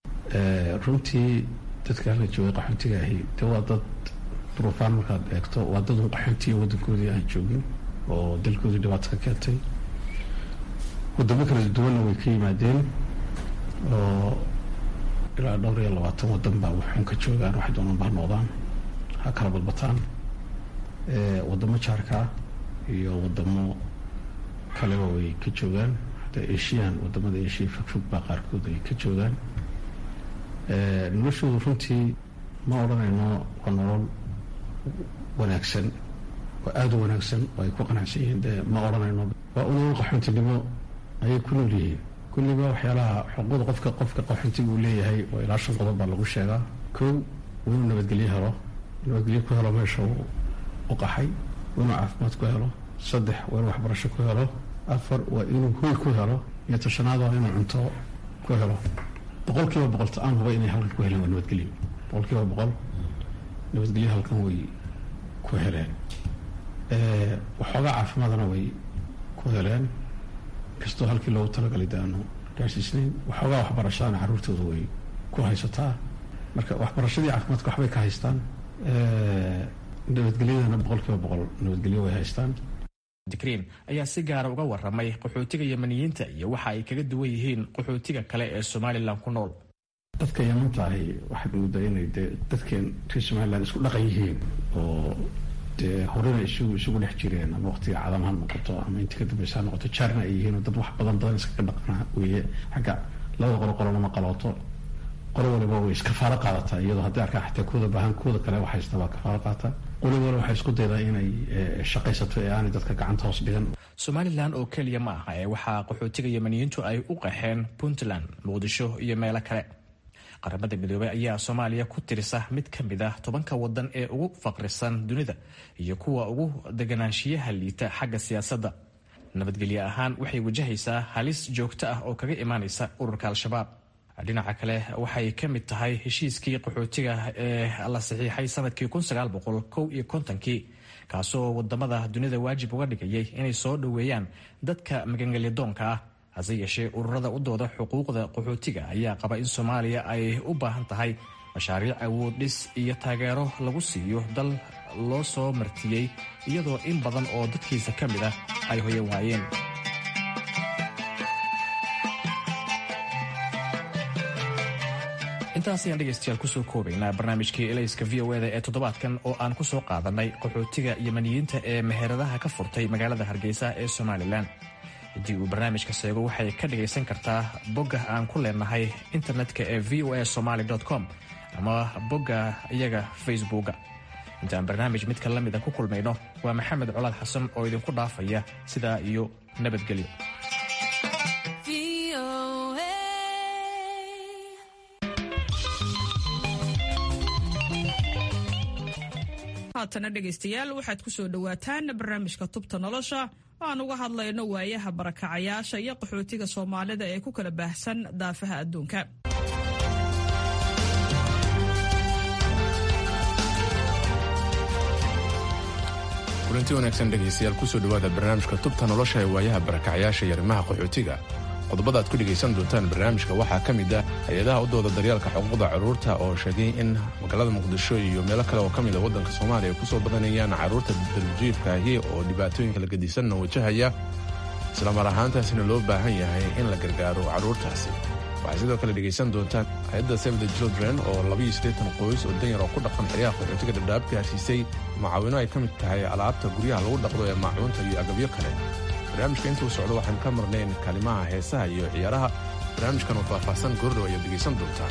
runtii dadka halka joogay qaxootiga ahi de waa dad duruufaan markaad eegto waa dad un qaxoontiya waddankoodii aan joogin oo dalkoodii dhibaato ka keentay wadamo kala duwanna way ka yimaadeen oo ilaa dhowr iyo labaatan wadan baa waxun ka joogaan waxay doonaan baa noqdaan ha kala badbataan wadamo jaarkaa iyo wadamo kaleba way ka joogaan hadda eshiyan wadamada eshiya fogfog baa qaarkood ay ka joogaan noloshoodu runtii ma odhanayno waa nolol wanaagsan waa aada u wanaagsan oo ay ku qanacsan yihiin de ma odhanayno waa unolol qaxoontinimo ayay ku nool yihiin kulliba waxyaalaha xuquuqda qofka qofka qaxoontiga uu leeyahay oo ilaa shan qodob baa lagu sheegaa kow waa inuu nabadgelyo helo nabadgelyo ku helo meesha uu u qaxay waa inuu caafimaad ku helo saddex waa inuu waxbarasho ku helo afar waa inuu hoy ku helo iyo tashanaad waa inuu cunto ku helo boqol kiiba boqol ta-aan huba inay halkan ku heleen waa nabadgelyo boqol kiiba boqol nabadgelyo halkan way ku heleen waxoogaa caafimaadna way ku heleen kastoo halkii loogu talagalay de aanu gaarsiisnayn waxoogaa waxbarashadana carruurtooda way ku haysataa marka waxbarashadii caafimaadka waxbay ka haystaan nabadgelyadana boqol kiiba boqol nabadgelyo way haystaan dikriin ayaa si gaara uga waramay qaxootiga yamaniyiinta iyo waxa ay kaga duwan yihiin qaxootiga kale ee somalilan ku nool dadka yamanta ahi waxaad moodaa inay dee dadkeen reer somalilan isku dhaqan yihiin oo dee horena isugu isugu dhex jireen ama waqtiga cadam ha noqoto ama intii ka dambeysa ha noqoto jaarna ay yihiin oo dad wax badan badan iskaga dhaqnaa weeye xagga labada qolo qolo lama qalooto qolo waliba way iskafaalo qaadataa iyadoo haddii arkaa xataa kuwada baahan kuwada kale wax haysta waa kafaalo qaata qolo waliba waxay isku daydaa inay shaqaysato ee aanay dadka gacanta hoos dhigan somalilan oo keliya ma aha ee waxaa qaxootiga yamaniyiintu ay u qaxeen puntland muqdisho iyo meelo kale qaramada midoobey ayaa soomaaliya ku tirisa mid ka mid ah tobanka wadan ee ugu faqrisan dunida iyo kuwa ugu deganaanshiyaha liita xagga siyaasadda nabadgelyo ahaan waxay wajahaysaa halis joogto ah oo kaga imaanaysa ururka al-shabaab dhinaca kale waxay ka mid tahay heshiiskii qaxootiga ee la saxiixay sanadkii iyo kontonkii kaasoo wadamada dunida waajib uga dhigayay inay soo dhoweeyaan dadka magangelyadoonka ah hase yeeshee ururada u dooda xuquuqda qaxootiga ayaa qaba in soomaaliya ay u baahan tahay mashaariic awood dhis iyo taageero lagu siiyo dal loo soo martiyey iyadoo in badan oo dadkiisa ka mid ah ay hoyan waayeen intaas ayaan dhegaystayaal kusoo koobaynaa barnaamijkii elayska v o eda ee toddobaadkan oo aan ku soo qaadanay qaxootiga yamaniyiinta ee meheradaha ka furtay magaalada hargeysa ee somalilan haddii uu barnaamijka seego waxay ka dhagaysan kartaa bogga aan ku leenahay internetka ee v o a somaly com ama bogga iyaga facebooka intaan barnaamij midka la mida ku kulmayno waa maxamed colaad xasan oo idinku dhaafaya sidaa iyo nabadgelyo haatana dhegaystayaal waxaad ku soo dhowaataan barnaamijka tubta nolosha oo aan uga hadlayno waayaha barakacayaasha iyo qaxootiga soomaalida ee ku kala baahsan daafaha adduunka kulanti wanaagsan dhegaystayaal kusoo dhowaada barnaamijka tubta nolosha ee waayaha barakacyaasha iyo arrimaha qaxootiga qodobada aad ku dhegaysan doontaan barnaamijka waxaa ka mid ah hay-adaha u dooda daryeelka xuquuqda carruurta oo sheegay in magaalada muqdisho iyo meelo kale oo ka mid a waddanka soomaaliya ay ku soo badanayaan carruurta darjiifkaahi oo dhibaatooyinka la gedisanna wajahaya islamar ahaantaasina loo baahan yahay in la gargaaro carruurtaasi waxaad sidoo kale dhegaysan doontaan hay-adda save the children oo labaiyo siddeetan qoys oo danyar oo ku dhaqan xeryaha qaxootiga dhadhaab gaarsiisay macaawino ay ka mid tahay alaabta guryaha lagu dhaqdo ee maacuunta iyo agabyo kale barnaamijka intuu socdo waxaan ka marnayn kalimaha heesaha iyo ciyaaraha barnaamijkan oo faahfaahsan goordhow ayaad dhegaysan doontaan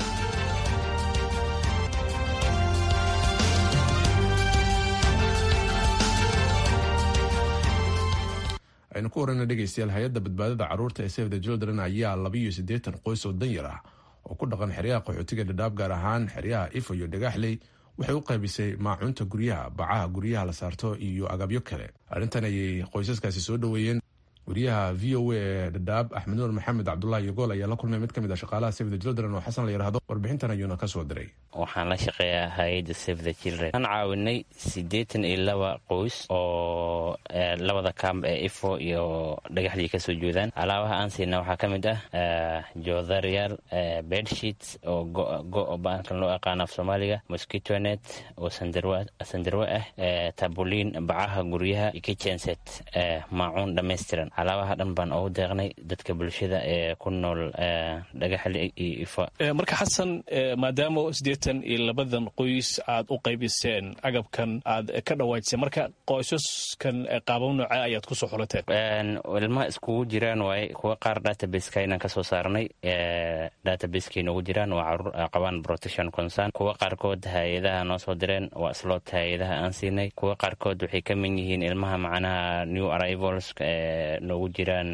aynu ku warana dhegaystayaal hay-adda badbaadada carruurta ee save the children ayaa labaiyo siddeetan qoys oo danyar ah oo ku dhaqan xeryaha qaxootiga dhadhaab gaar ahaan xeryaha ifo iyo dhagaxley waxay u qaybisay maacuunta guryaha bacaha guryaha la saarto iyo agabyo kale arrintan ayay qoysaskaasi soo dhoweeyeen wariyaha v o a ee dhadhaab axmed nuur maxamed cabdulahi yogool ayaa la kulmay mid ka mid ah shaqaalaha save the children oo xasan la yidhaahdo warbixintan ayuuna ka soo diray waxaan la shaqeeyaa hay-adda save the children waxaan caawinay siddeetan iyo laba qoys oo labada kamb ee ifo iyo dhagaxdii kasoo jeedaan alaabaha aan siina waxaa ka mid ah joodariyaal bedsheets oo go baankan loo aqaano af soomaaliga mosquitonet oo sandarwe ah tabuliin bacaha guryaha iyo kitchenset maacuun dhammaystiran alaabaha dhan baan ugu deeqnay dadka bulshada ee ku nool dhagaxli iyo ifo marka xasan maadaama siddeetan iyo labadan qoys aad u qaybiseen agabkan aad ka dhawaajiseen marka qoysaskan qaabab nooce ayaad ku soo xulateen ilmaha iskugu jiraan waaye kuwa qaar databaseka inaan kasoo saarnay databaseka inoogu jiraan waa caruur qabaan protection concern kuwa qaarkood hay-adaha noo soo direen waa slot hay-adaha aan siinay kuwa qaarkood waxay ka mid yihiin ilmaha macnaha new arrivals noogu jiraan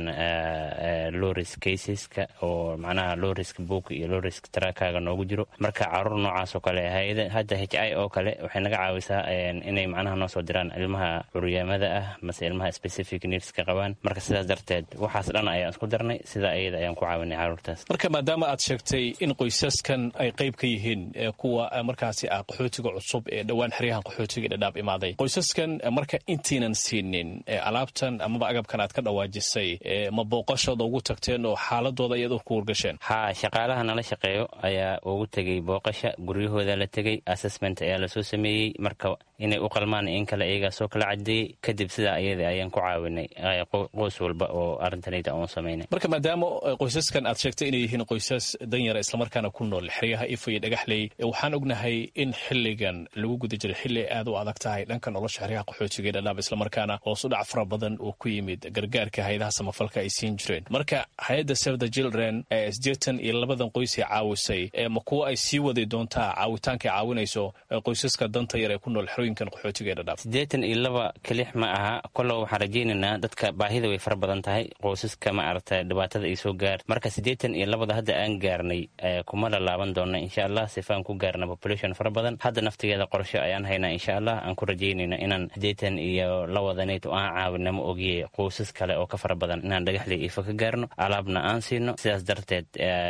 lowrisk caseska oo macnaha lowrisk book iyo lowrisk trakaga noogu jiro marka caruur noocaas oo kale hay-ada hadda h i oo kale waxay naga caawisaa inay macnaha noo soo diraan ilmaha curyaamada ah mase ilmaha specific needska qabaan marka sidaas darteed waxaas dhan ayaan isku darnay sida ayada ayaan ku caawinay caruurtaas marka maadaama aad sheegtay in qoysaskan ay qayb ka yihiin kuwa markaasi ah qaxootiga cusub ee dhowaan xeryahan qaxootiga dhadhaab imaaday qoysaskan marka intiinan siinin alaabtan amaba agabkan aad ka dhawaajisay ma booqashooda ugu tagteen oo xaaladooda iyad ku wargasheen ha shaqaalaha nala shaqeeyo ayaa ugu tegey booqasha guryahooda la tegey assessment ayaa lasoo sameeyey marka inay u qalmaan in kale iyagaa soo kala cadeeyey kadib sidaa ayada ayaan ku caawinay qoys walba oo arrintanayda oon samaynay marka maadaama qoysaskan aad sheegtay inay yihiin qoysas danyara islamarkaana ku nool xeryaha ifo iyo dhagaxley waxaan ognahay in xiligan lagu guda jiray xili aad u adag tahay dhanka nolosha xeryaha qaxootiga ee dhadhaab islamarkaana hoos u dhac fara badan uu ku yimid gargaarka hay-adaha samafalka ay siin jireen marka hay-adda save the children ee siddeetan iyo labadan qoys ay caawisay ma kuwa ay sii wadi doontaa caawitaanka ay caawinayso qoysaska danta yar ee ku nool xerooyinkan qaxootiga ee dhadhaab siddeetan iyo laba kelix ma aha kollow waxaan rajaynaynaa dadka baahida way fara badan tahay qoysaska ma aragta dhibaatada ay soo gaar marka siddeetan iyo labada hadda aan gaarnay kuma lalaaban doona insha allah sifaan ku gaarna population fara badan hadda naftigeeda qorsho ayaan haynaa insha allah aan ku rajaynayna inaan siddeetan iyo lawadanayd oo aan caawina ma ogiye qoysas kale oo ka fara badan inaan dhagaxley ifo ka gaarno alaabna aan siino sidaas darteed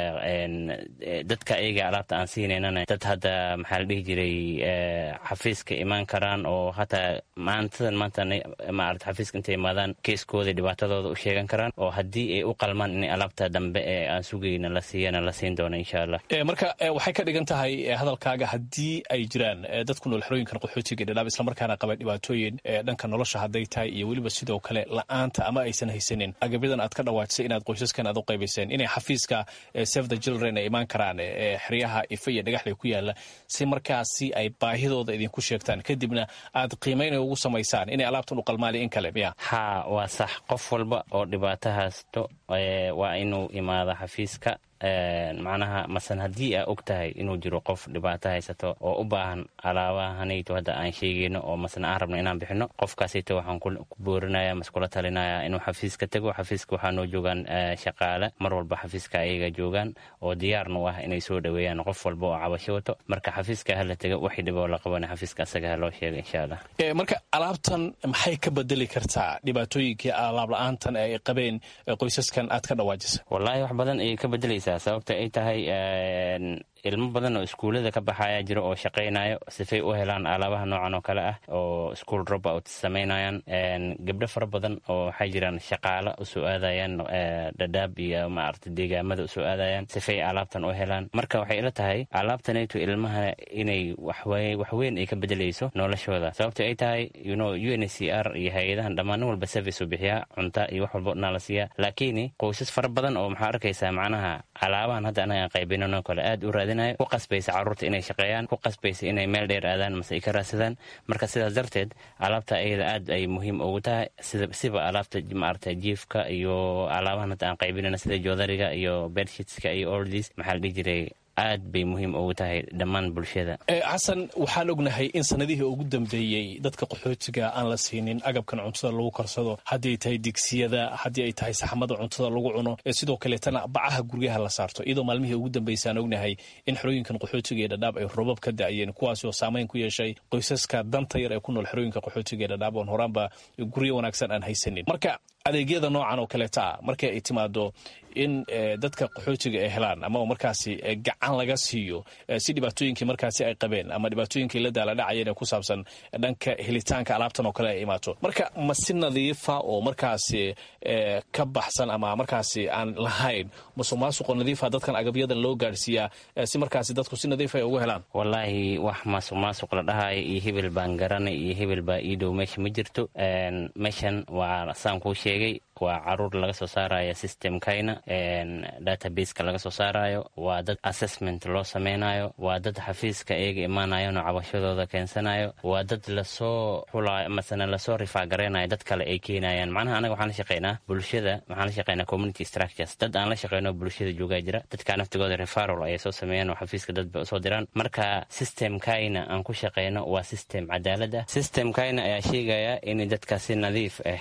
dadka ayaga alaabta aan siinaynana dad hadda maxaa la dhihi jiray xafiiska imaan karaan oo hataa maantadan maanta maarata xafiiska intay imaadaan keeskooda dhibaatadooda u sheegan karaan oo haddii ay u qalmaan inay alaabta dambe ee aan sugayna la siiyana la siin doono insha allah marka waxay ka dhigan tahay hadalkaaga haddii ay jiraan dad ku nool xerooyinkan qaxootiga dhadhaab islamarkaana qaba dhibaatooyin dhanka nolosha hadday tahay iyo weliba sidoo kale la-aanta ama aysan haysanin agabyadan aad ka dhawaajisay inaad qoysaskan aad u qaybayseen inay xafiiska save the children ay imaan karaan xeryaha ife iyo dhagaxley ku yaala si markaasi ay baahidooda idinku sheegtaan kadibna aad qiimayn ugu samaysaan inay alaabtan u qalmaali in kale miya haa waa sax qof walba oo dhibaato haysto waa inuu imaado xafiiska macnaha masan haddii aa og tahay inuu jiro qof dhibaato haysato oo u baahan alaabahanayto hadda aan sheegayno oo masna aan rabno inaan bixino qofkaasayto waxaan ku boorinaya mas kula talinaya inuu xafiiska tago xafiiska waxaa noo joogaan shaqaale mar walba xafiiska ayaga joogaan oo diyaarna u ah inay soo dhaweeyaan qof walba oo cabasho wato marka xafiiska hala taga waxii dhiboo la qabana xafiiska asaga ha loo sheega insha allah marka alaabtan maxay ka bedeli kartaa dhibaatooyinkii alaab la-aantan ay qabeen qoysaskan aad ka dhawaajisa wallaahi wax badan ayay ka bedelaysaa sababta ay tahay ilmo badan oo iskuullada ka baxaya jiro oo shaqaynayo sifay u helaan alaabaha noocan oo kale ah oo school drop out samaynayaan gabdho fara badan oo waxay jiraan shaqaalo usoo aadayaan dhadhaab iyo maarata deegaamada usoo aadayaan sifay alaabtan u helaan marka waxay ila tahay alaabtanayto ilmaha inay waxweyn ay ka bedelayso noloshooda sababta ay tahay yuno u n c r iyo hay-adahan dhammaanin walba service u bixiyaa cunta iyo wax walba naa la siiyaa laakiin qoysas fara badan oo maxaa arkaysaa macnaha alaabahan hadda anaga qaybinano kale aad u raadinayo ku qasbaysa carruurta inay shaqeeyaan ku qasbaysa inay meel dheer aadaan mase ay ka raadsadaan marka sidaas darteed alaabta ayada aad ay muhiim ugu tahay siba alaabta maarata jiifka iyo alaabahan hadda aan qaybinano sida joodariga iyo bedshitska iyo oldies maxaa la dhihi jiray aad bay muhiim ugu tahay dhammaan bulshada xasan waxaan ognahay in sanadihii ugu dambeeyey dadka qaxootiga aan la siinin agabkan cuntada lagu karsado haddii ay tahay digsiyada haddii ay tahay saxmada cuntada lagu cuno sidoo kaleetana bacaha guryaha la saarto iyadoo maalmihii ugu dambeysay aan ognahay in xerooyinkan qaxootiga ee dhadhaab ay robab ka da'yeen kuwaasoo saamayn ku yeeshay qoysaska danta yar ee ku nool xerooyinka qaxootiga ee dhadhaab oon horaanba guryo wanaagsan aan haysanin marka adeegyada noocan oo kaleeta ah markii ay timaado in dadka qaxootiga ay helaan ama markaasi gacan laga siiyo si dhibaatooyinkii markaasi ay qabeen ama dhibaatooyinkii la daaladhacayeen ee ku saabsan dhanka helitaanka alaabtan oo kale ay imaato marka ma si nadiifa oo markaasi ka baxsan ama markaasi aan lahayn masuq maasuqo nadiifa dadkan agabyadan loo gaadhsiiyaa si markaasi dadku si nadiif ay ugu helaan wallaahi wax maasuq maasuq la dhahayo iyo hebel baan garanay iyo hebel baa ii dhow meesha ma jirto meeshan waa saan kuu sheegay waa caruur laga soo saaraya systemkayna databaseka laga soo saarayo waa dad assessment loo sameynayo waa dad xafiiska iyaga imaanayano cabashadooda keensanayo waa dad lasoo xulayo masana lasoo rifaagareynayo dad kale ay keenayaan macnaha anaga waxaan la shaqeynaa bulshada waxaan la shaqeynaa community structures dad aan la shaqeyno bulshada joogaa jira dadka naftigooda referal ayay soo sameeyaan oo xafiiska dad bay usoo diraan marka systemkayna aan ku shaqeyno waa system cadaalad ah systemkayna ayaa sheegaya in dadka si nadiif ah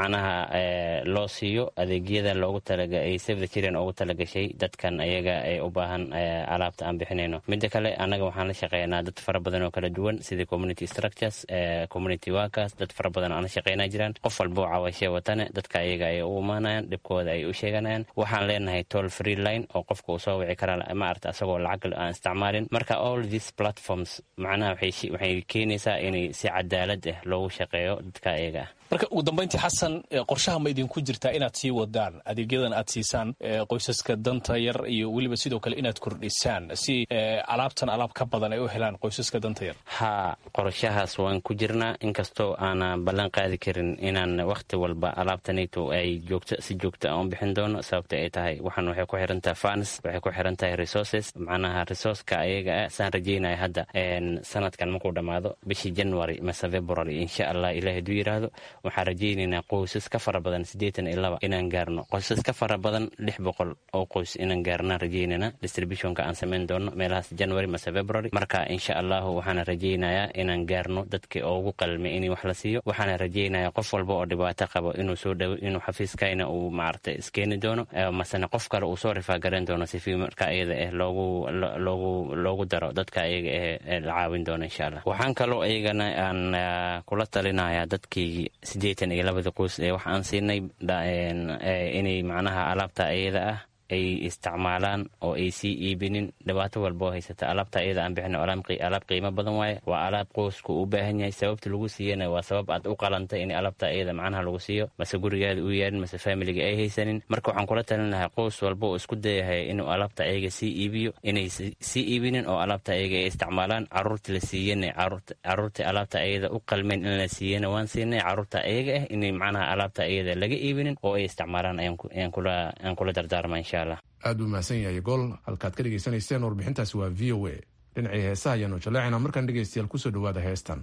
macnaha loo siiyo adeegyada loogu talaga ay save the children ugu talagashay dadkan ayaga ee u baahan alaabta aan bixinayno midda kale annaga waxaan la shaqeynaa dad fara badan oo kala duwan sida community structures community workers dad fara badan aan la shaqeynaa jiraan qof walba oo cawashe watane dadka ayaga ay u imaanayaan dhibkooda ay u sheeganayaan waxaan leenahay toll free line oo qofka uu soo wici karaa maarata asagoo lacag aan isticmaalin marka all these platforms macnaha waxay keenaysaa inay si cadaalad ah loogu shaqeeyo dadka ayaga ah marka ugu dambayntii xasan qorshaha ma idinku jirtaa inaad sii wadaan adeegyadan aad siisaan qoysaska danta yar iyo weliba sidoo kale inaad kordhisaan si alaabtan alaab ka badan ay u helaan qoysaska danta yar haa qorshahaas waan ku jirnaa inkastoo aanan ballan qaadi karin inaan wakhti walba alaabtanayto ay joogto si joogto aan u bixin doono sababta ay tahay waxaan waxay ku xiran tahay fans waxay ku xiran tahay resources macnaha resourceka ayaga ah saan rajeynaya hadda sanadkan markuu dhammaado bishii january mase february insha allah ilaah haduu yiraahdo waxaan rajaynaynaa qoysas ka fara badan siddeetan iyo laba inaan gaarno qoysas ka fara badan lix boqol oo qoys inaan gaarnaan rajaynaynaa distributionka aan samayn doono meelahaas january mase february marka insha allahu waxaana rajaynayaa inaan gaarno dadkii ugu qalmay in wax la siiyo waxaana rajaynayaa qof walba oo dhibaato qabo inuu soo dhawo inuu xafiiskayna uu maaragtay iskeeni doono masena qof kale uu soo rifaagareyn doono sifi marka ayada ah loogu loogu loogu daro dadka ayaga ah la caawin doono insha allah waxaan kaloo iyagana aan kula talinayaa dadkii siddeetan iyo labada qoys ee wax aan siinay inay macnaha alaabta ayada ah ay isticmaalaan oo ay sii iibinin dhibaato walboo haysata alaabta iyada aan bixin alaab qiimo badan waaye waa alaab qoysku u baahan yahay sababta lagu siiyana waa sabab aad u qalantay in alaabta iyada macnaha lagu siiyo mase gurigaada u yaalin mase faamiliga ay haysanin marka waxaan kula talin lahaa qoys walba oo isku dayahay inuu alaabta ayaga sii iibiyo inay sii iibinin oo alaabta ayaga ay isticmaalaan caruurta la siiyana caruurta alaabta ayada u qalmeen in la siiyana waan siinay caruurta ayaga ah inay macnaha alaabta ayada laga iibinin oo ay isticmaalaan ayaan kula dardaarma insha allah aad buu mahadsan yahay gool halkaad ka dhegaysanayseen warbixintaasi waa v o a dhinacii heesaha ayaanu jaleecina markaan dhegaystayaal kusoo dhowaada heestan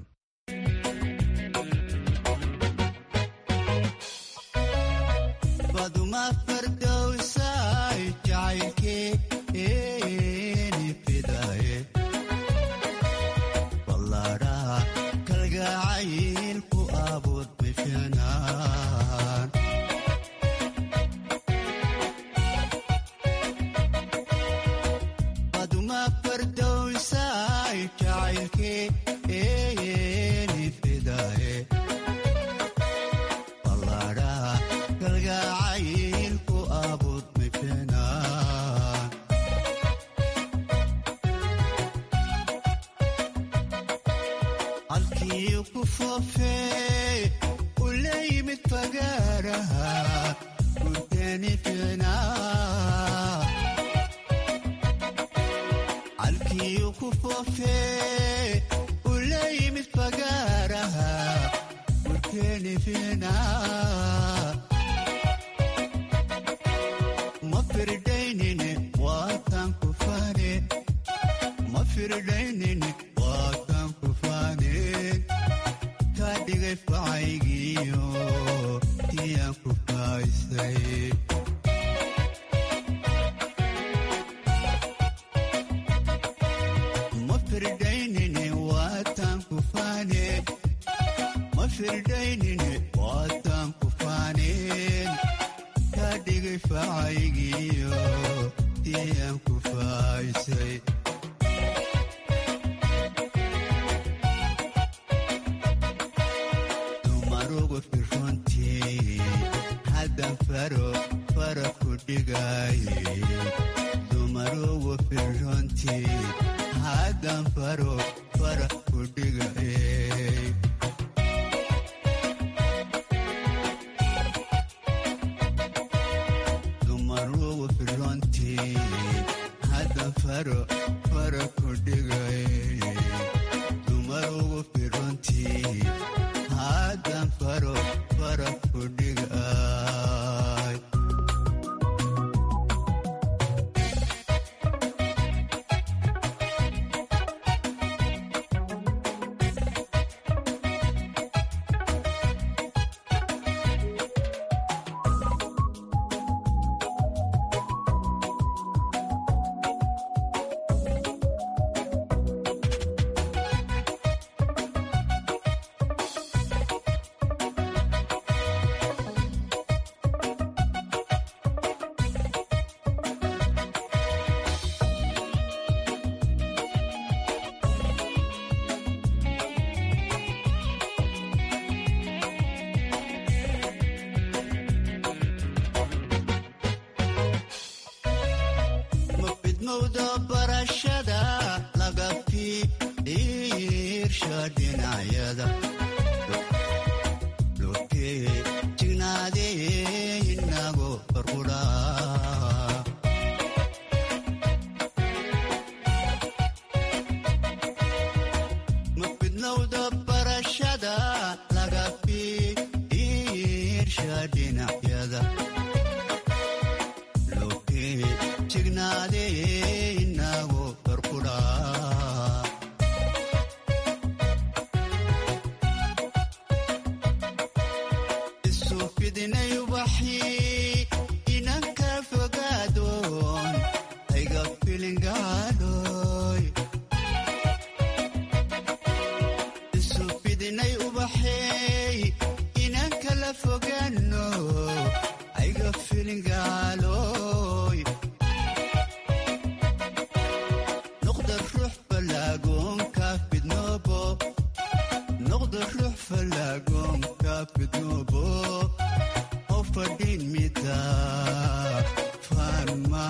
fadhin mida faan ma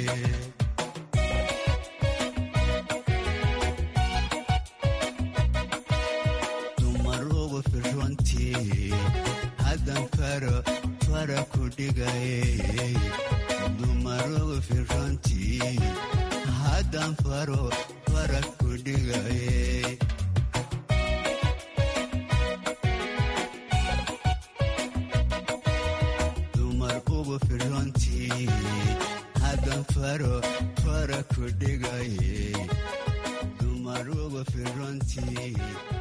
dumar ugu firrontii haddan faro fara ku dhigay dumar ugu firrontii haddan faro fara ku dhigay dumar ugu firrontii haddan faro fara ku dhigay dumar ugu firrontii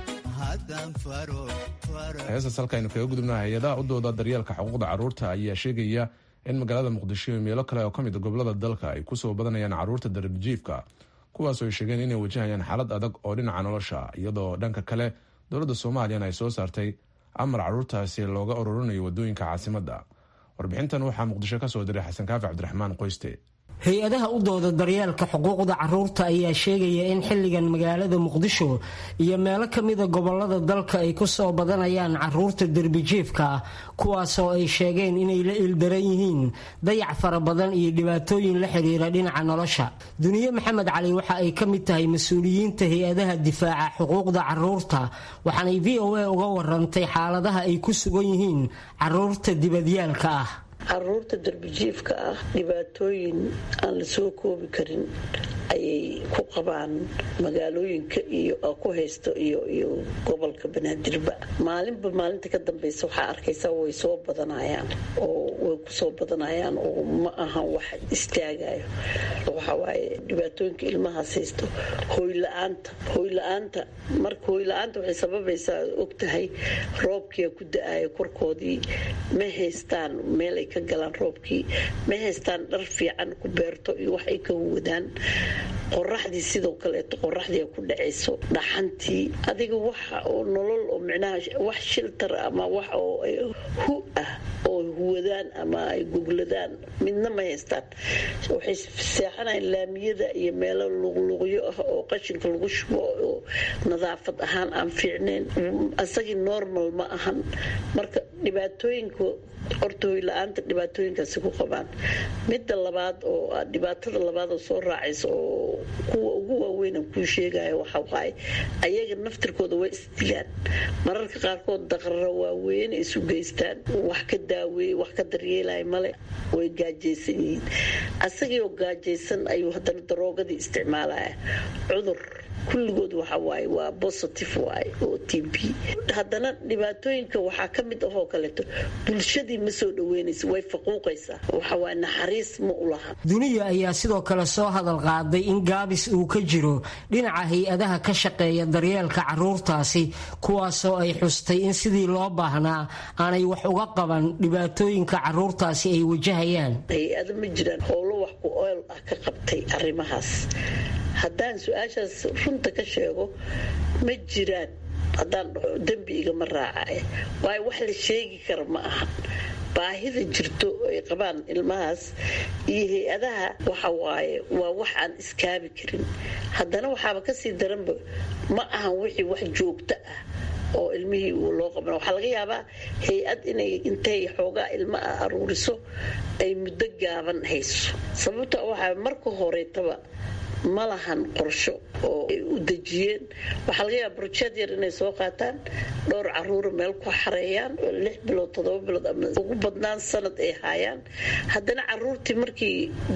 haddan faro fara heestaas halkaaynu kaga gudubna hay-adaha u dooda daryeelka xuquuqda carruurta ayaa sheegaya in magaalada muqdisho iyo meelo kale oo ka mid a gobolada dalka ay kusoo badanayaan carruurta darbijiifka kuwaasoo ay sheegeen inay wajahayaan xaalad adag oo dhinaca nolosha iyadoo dhanka kale dowladda soomaaliyana ay soo saartay amar carruurtaasi looga ururinayo wadooyinka caasimadda warbixintan waxaa muqdisho ka soo diray xasan kaafi cabdiraxmaan qoyste hay-adaha u dooda daryeelka xuquuqda carruurta ayaa sheegaya in xilligan magaalada muqdisho iyo meelo ka mida gobolada dalka ay ku soo badanayaan carruurta derbijiifka ah kuwaasoo ay sheegeen inay la ildaran yihiin dayac fara badan iyo dhibaatooyin la xiriira dhinaca nolosha duniye maxamed cali waxa ay ka mid tahay mas-uuliyiinta hay-adaha difaaca xuquuqda carruurta waxaanay v o a uga warantay xaaladaha ay ku sugan yihiin carruurta dibadyaalka ah caruurta darbijiifka ah dhibaatooyin aan la soo koobi karin ayay ku qabaan magaalooyinka iyo ku haysto iyo iyo gobolka banaadirba maalinba maalinta ka dambeysa waxaa arkaysa way soo badanayaan oo way kusoo badanayaan oo ma ahan wax istaagayo waxawaaye dhibaatooyinka ilmahaas haysto hooyla-aanta hooyla-aanta marka hooyla-aanta waxay sababaysaa ogtahay roobkia ku da-ayo korkoodii ma haystaan meelay ka galaan roobkii ma haystaan dhar fiican ku beerto iyo wax ay ka wadaan qoraxdii sidoo kaleeto qoraxdii ku dhacayso dhaxantii adiga waxa oo nolol oo micnaha wax shiltar ama wax oo hu ah oo huwadaan ama ay gogladaan midna ma haystaan waxay seexanayaan laamiyada iyo meelo luqluqyo ah oo qashinka lagu shubo oo nadaafad ahaan aan fiicnayn asagii normal ma ahan marka dhibaatooyinka horta hoyla-aanta dhibaatooyinkaasi ku qabaan midda labaad oo dhibaatada labaad oo soo raacaysa oo kuwa ugu waaweynan kuu sheegaya waxa waaye ayaga naftirkooda way isdilaan mararka qaarkood daqrara waaweyn isu geystaan wax ka daaweeye wax ka daryeelaya male way gaajaysan yihiin asagii oo gaajaysan ayuu haddana daroogadii isticmaalaya cudur kulligood waxa waaye waa positive waaye oo t b haddana dhibaatooyinka waxaa ka mid ahoo kaleeto bulshadii ma soo dhaweynaysa way faquuqaysaa waxa waaye naxariis ma u laha duniya ayaa sidoo kale soo hadal qaaday in gaabis uu ka jiro dhinaca hay-adaha ka shaqeeya daryeelka carruurtaasi kuwaasoo ay xustay in sidii loo baahnaa aanay wax uga qaban dhibaatooyinka carruurtaasi ay wajahayaan hay-ado ma jiraan howlo wax ku ool ah ka qabtay arrimahaas haddaan su-aashaas runta ka sheego ma jiraan haddaan dhaho dembi igama raacaya waayo wax la sheegi kara ma ahan baahida jirto ay qabaan ilmahaas iyo hay-adaha waxa waaye waa wax aan iskaabi karin haddana waxaaba kasii daranba ma ahan wixii wax joogto ah oo ilmihii uu loo qaban waxaa laga yaabaa hay-ad inay intay xoogaa ilma ah aruuriso ay muddo gaaban hayso sababta waxaa marka horeetaba ma lahan qorsho oo ay u dejiyeen waxaa laga yaaba brojeed yar inay soo qaataan dhowr caruura meel ku xareeyaan lix bilood toddoba bilood ama ugu badnaan sanad ay haayaan haddana caruurtii markii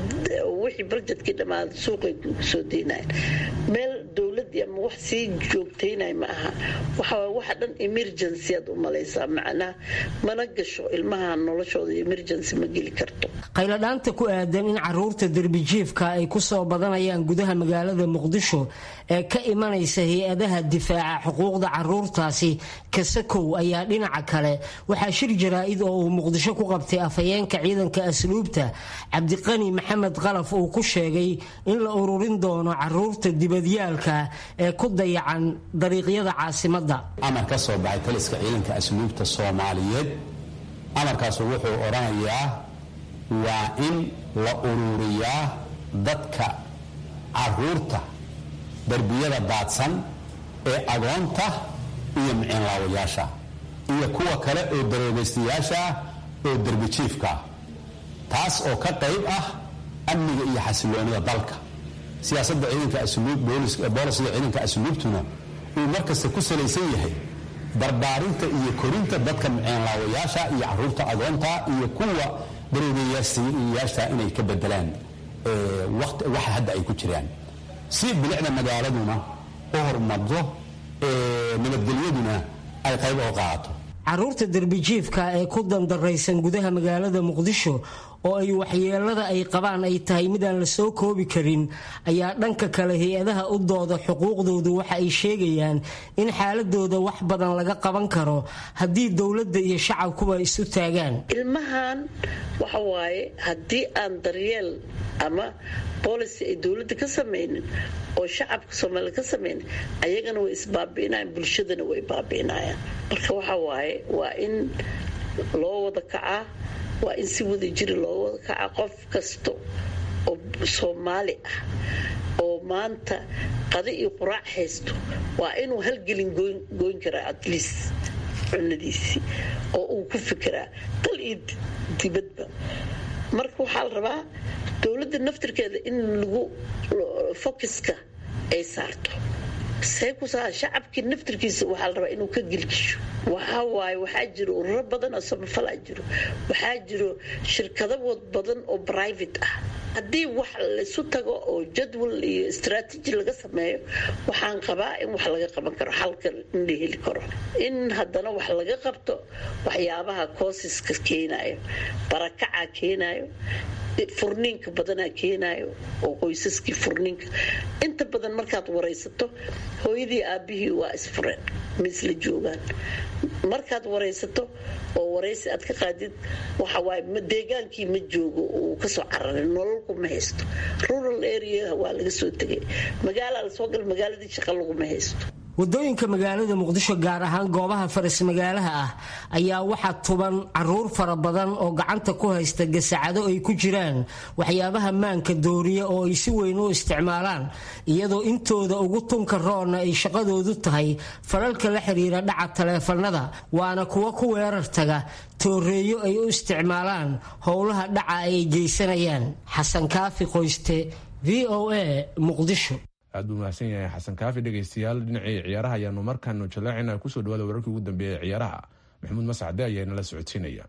wixii barjedkii dhammaaday suuqay soo deynayan meel dowladii ama wax sii joogtaynay ma aha waxawaa waxa dhan emergency aad u malaysaa macnaha mana gasho ilmaha noloshooda emergency ma geli karto qayladhaanta ku aadan in caruurta derbijiifka ay kusoo badanayaan gudaha magaalada muqdisho ee ka imanaysa hay-adaha difaaca xuquuqda caruurtaasi kasakow ayaa dhinaca kale waxaa shir jaraa-id oo uu muqdisho ku qabtay afhayeenka ciidanka asluubta cabdiqani maxamed qalaf uu ku sheegay in la ururin doono caruurta dibadyaalka ee ku dayacan dariiqyada caasimadda amar ka soo baxay taliska ciidanka asluubta soomaaliyeed amarkaasu wuxuu odhanayaa waa in la ururiyaa dadka caruurta darbiyada daadsan ee agoonta iyo miciinlaawayaasha iyo kuwa kale oo daroobaystayaasha oo derbijiifka taas oo ka qayb ah amniga iyo xasiloonida dalka siyaasadda ciidanka asluub boolisiga ciidanka asluubtuna uu markasta ku salaysan yahay barbaarinta iyo korinta dadka miceenlaawayaasha iyo caruurta agoonta iyo kuwa daroogayaasha inay ka bedelaan waxa hadda ay ku jiraan si bilicda magaaladuna u horumarto nabadgelyaduna ay qayb oo qaadato caruurta derbijiifka ee ku dandaraysan gudaha magaalada muqdisho oo ay waxyeelada ay qabaan ay tahay midaan la soo koobi karin ayaa dhanka kale hay-adaha u dooda xuquuqdoodu waxa ay sheegayaan in xaaladooda wax badan laga qaban karo haddii dowladda iyo shacabkuba isu taagaan ilmahan waxa waaye haddii aan daryeel ama boolicy ay dowladda ka samaynin oo shacabka soomaaliya ka samaynin ayagana way isbaabi'inayaan bulshadana way baabi'inayaan marka waxa waaye waa in loo wada kacaa waa in si wada jiri loo wada kacaa qof kasta oo soomaali ah oo maanta qadi iyo quraac haysto waa inuu halgelin goyn karaa atleast cunadiisii oo uu ku fikiraa dal iyo dibadba marka waxaa la rabaa dowladda naftirkeeda in lagu fokiska ay saarto see ku saa shacabkii naftirkiisa waxaa la rabaa inuu ka gelgisho waxaa waaye waxaa jiro ururo badan oo samafalaa jiro waxaa jiro shirkado badan oo private ah haddii wax laysu tago oo jadwal iyo istraatiji laga sameeyo waxaan qabaa in wax laga qaban karo xalka in la heli karo in haddana wax laga qabto waxyaabaha koosiska keenayo barakacaa keenayo furniinka badanaa keenayo oo qoysaskii furniinka inta badan markaad waraysato hooyadii aabihii waa isfureen ma isla joogaan markaad waraysato oo waraysi aad ka qaadid waxawaaye deegaankii ma joogo uu kasoo cararay nololku ma haysto rural area waa laga soo tegay magaala lasoo gal magaaladii shaqa laguma haysto wadooyinka magaalada muqdisho gaar ahaan goobaha faras magaalaha ah ayaa waxaa tuban caruur fara badan oo gacanta ku haysta gasacado ay ku jiraan waxyaabaha maanka dooriya oo ay si weyn u isticmaalaan iyadoo intooda ugu tunka roonna ay shaqadoodu tahay falalka la xiriira dhaca taleefanada waana kuwa ku weerar taga tooreeyo ay u isticmaalaan howlaha dhaca ay geysanayaan xasan kaafi qoyste v o a muqdisho aad buu mahadsan yahay xasan kaafi dhegaystayaal dhinacii ciyaaraha ayaanu markaanu jaleecina kusoo dhawaada wararkii ugu dambeeyay ciyaaraha maxamuud mascade ayaa inala socodsiinaya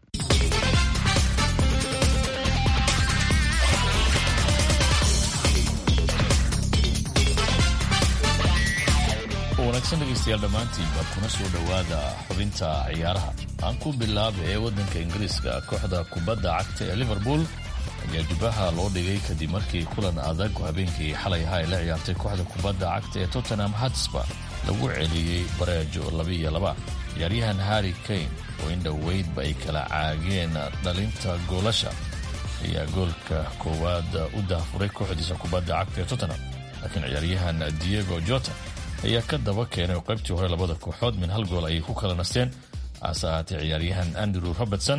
wanaagsan dhegaystayaal dhammaantiinba kuna soo dhowaada xubinta ciyaaraha aan ku bilaaba ee waddanka ingiriiska kooxda kubadda cagta ee liverpool ayaa jubbaha loo dhigay kadib markii kulan adag habeenkii xalay ahaa ay la ciyaartay kooxda kubadda cagta ee tottenham hatsba lagu celiyey bareejo labiiyo laba ciyaaryahan harri kane oo in dhoweydba ay kala caageen dhalinta goolasha ayaa goolka koowaad u daafuray kooxdiisa kubadda cagta ee tottenham laakiin ciyaaryahan diego jota ayaa ka daba keenay oo qaybtii hore labada kooxood min hal gool ayay ku kala nasteen hase ahaatee ciyaaryahan andrew robertson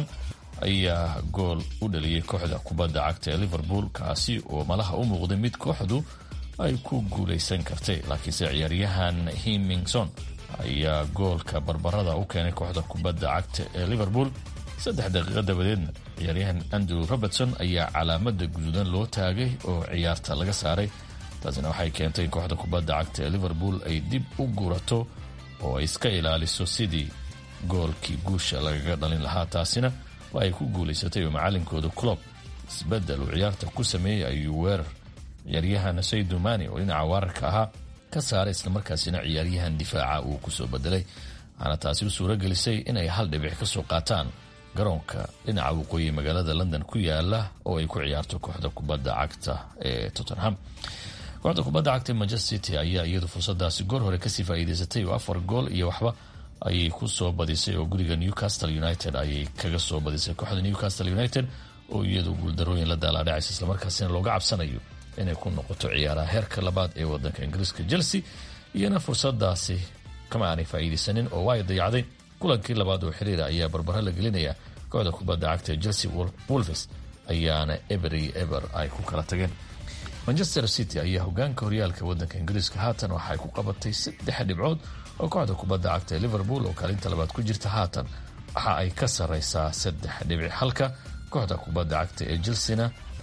ayaa gool u dhaliyey kooxda kubadda cagta ee liverpool kaasi oo malaha u muuqday mid kooxdu ay ku guulaysan kartay laakiinse ciyaaryahan himingson ayaa goolka barbarada u keenay kooxda kubadda cagta ee liverpool saddex daqiiqo dabadeedna ciyaaryahan andrew robertson ayaa calaamada guduudan loo taagay oo ciyaarta laga saaray taasina waxay keentay in kooxda kubadda cagta ee liverpool ay dib u gurato oo ay iska ilaaliso sidii goolkii guusha lagaga dhalin lahaa taasina waa ay ku guulaysatay oo macalinkooda clob isbedel uu ciyaarta ku sameeyey ayuu weerar ciyaaryahan saydumani oo dhinaca weerarka ahaa ka saaray islamarkaasina ciyaaryahan difaaca uu kusoo bedelay waxaana taasi u suuro gelisay inay hal dhibic ka soo qaataan garoonka dhinaca waqooyi magaalada london ku yaala oo ay ku ciyaarto kooxda kubadda cagta ee tottenham kooxda kubadda cagta ee manchester city ayaa iyadu fursadaasi goor hore kasii faa'iidaysatay oo afar gool iyo waxba ayay ku soo badisay oo guriga newcastle united ayay kaga soo badisay kooxda newcastle united oo iyadu guuldarooyin la daalaadhacaysa islamarkaasina looga cabsanayo inay ku noqoto ciyaaraha heerka labaad ee wadanka ingiriiska chelsea iyana fursadaasi kama aanay faa'iidaysanin oo waa ay dayacday kulankii labaad oo xiriira ayaa barbaro la gelinaya kooxda kubadda cagta ee chelsea wolves ayaana eber iyo eber ay ku kala tageen manchester city ayaa hogaanka horyaalka wadanka ingiriiska haatan waxa ay ku qabatay saddex dhibcood oo kooxda kubadda cagta ee liverpool oo kaalinta labaad ku jirta haatan waxa ay ka sarraysaa saddex dhibic halka kooxda kubadda cagta ee chelsena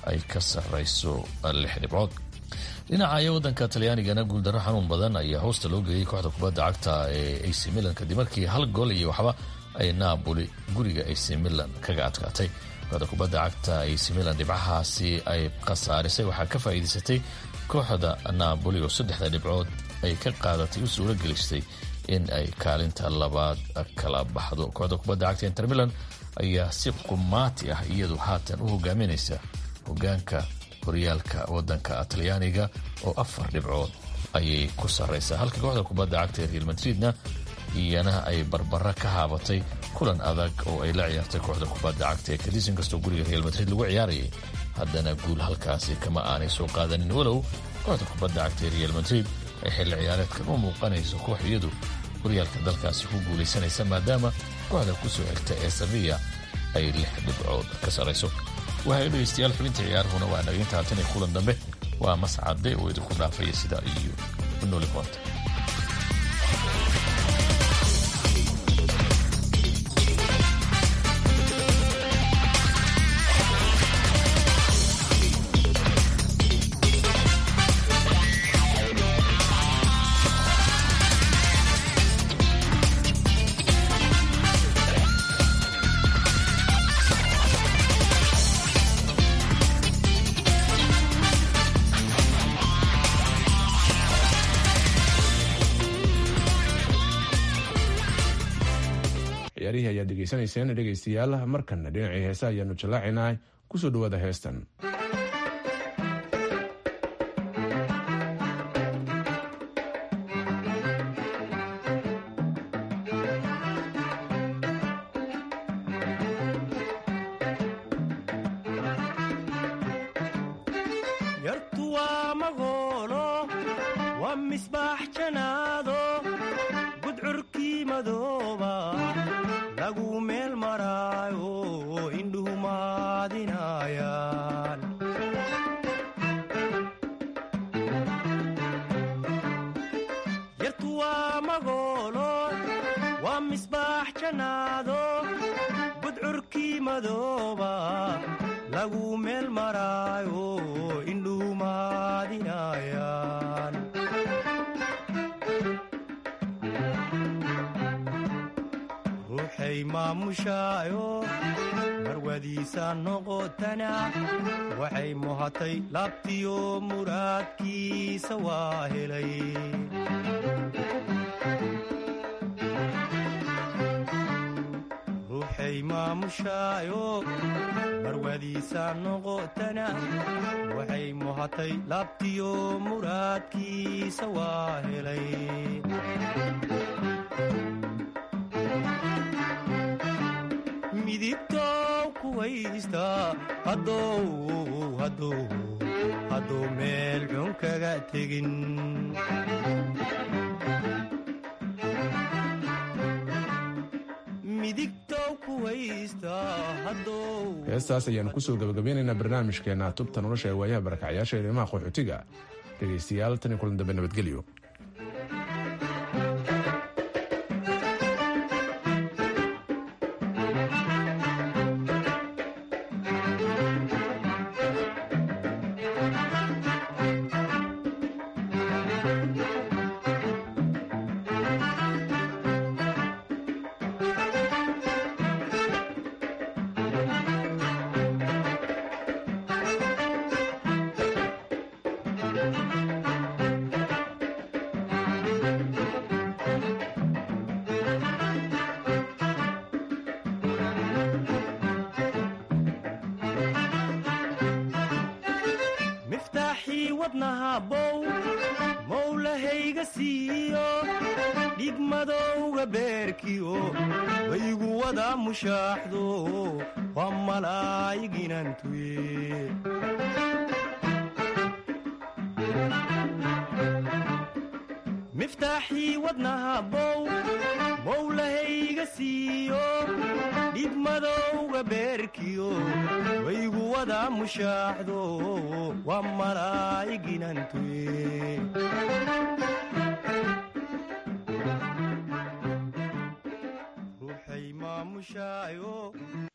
ay ka sarrayso lix dhibcood dhinaca wadanka talyaanigana guuldarro xanuun badan ayaa hoosta loo geeyey kooxda kubadda cagta ee ac milan kadib markii hal gool iyo waxba ay naaboli guriga ac milan kaga adkaatay kooxda kubadda cagta ac milan dhibcahaasi ay khasaarisay waxaa ka faa'iidaysatay kooxda naaboli oo saddexda dhibcood ay ka qaadatay u suuro gelistay in ay kaalinta labaad kala baxdo kooxda kubadda cagta inter milan ayaa si qumaati ah iyadu haatan u hogaaminaysa hogaanka horyaalka wadanka talyaaniga oo afar dhibcood ayay ku sarraysaa halka kooxda kubadda cagta ee real madridna iyana ay barbara ka haabatay kulan adag oo ay la ciyaartay kooxda kubadda cagta ee kadis inkastoo guriga real madrid lagu ciyaarayay haddana guul halkaasi kama aanay soo qaadanin walow kooxda kubadda cagta ee real madrid ay xilli ciyaareedkan u muuqanayso koox iyadu horyaalka dalkaasi ku guulaysanaysa maadaama kooxda kusoo xigta ee saviya ay lix dhibcood ka sarrayso waxay dhegeystayaal xubinta ciyaarahuna waa dhaginta haatan iyo kulan dambe waa mascade oo idinku dhaafaya sidaa iyo nooli koonta ciyaarihii ayaad degeysanayseen dhegaystayaal markanna dhinacii heesa ayaanu jallaacinaa kusoo dhawaada heestan yartu waa magoolo waa misbaax janaado gudcurkii madooba lagu meel maraayo indhuhu maadinayaan yartu waa magoolo waa misbaax janaado gudcurkii madooba lagu meel maraayo indhuhu maadinayaan ruuxay maamushaayo marwadiisa noqotana waxay muhatay laabtiyo muraadkiisa waa helay ruuxay maamushaayo marwadiisa noqotana waxay muhatay laabtiyo muraadkiisa waa helay midigtow kuwaysta haddou haddou hadduu meel xun kaga tegin midigtow kuwaysta haddou heestaas ayaanu kusoo gabagabeynaynaa barnaamijkeena tubta nolosha ee waayaha barakacyaasha eedeymaha qaxootiga dhegaystayaal tan iyo kulan dambe nabadgelyo miftaaxii wadnaha bow mowlahayga siiyo dhigmadowga beerkiyo waygu wada mushaaxdo waa malaayiginantuye miftaaxii wadnaha bow mowlahayga siiyo dhigmadowga beerkiyo waygu wada mushaaxdo waa malaayiginantuye ruuxay maamushaayo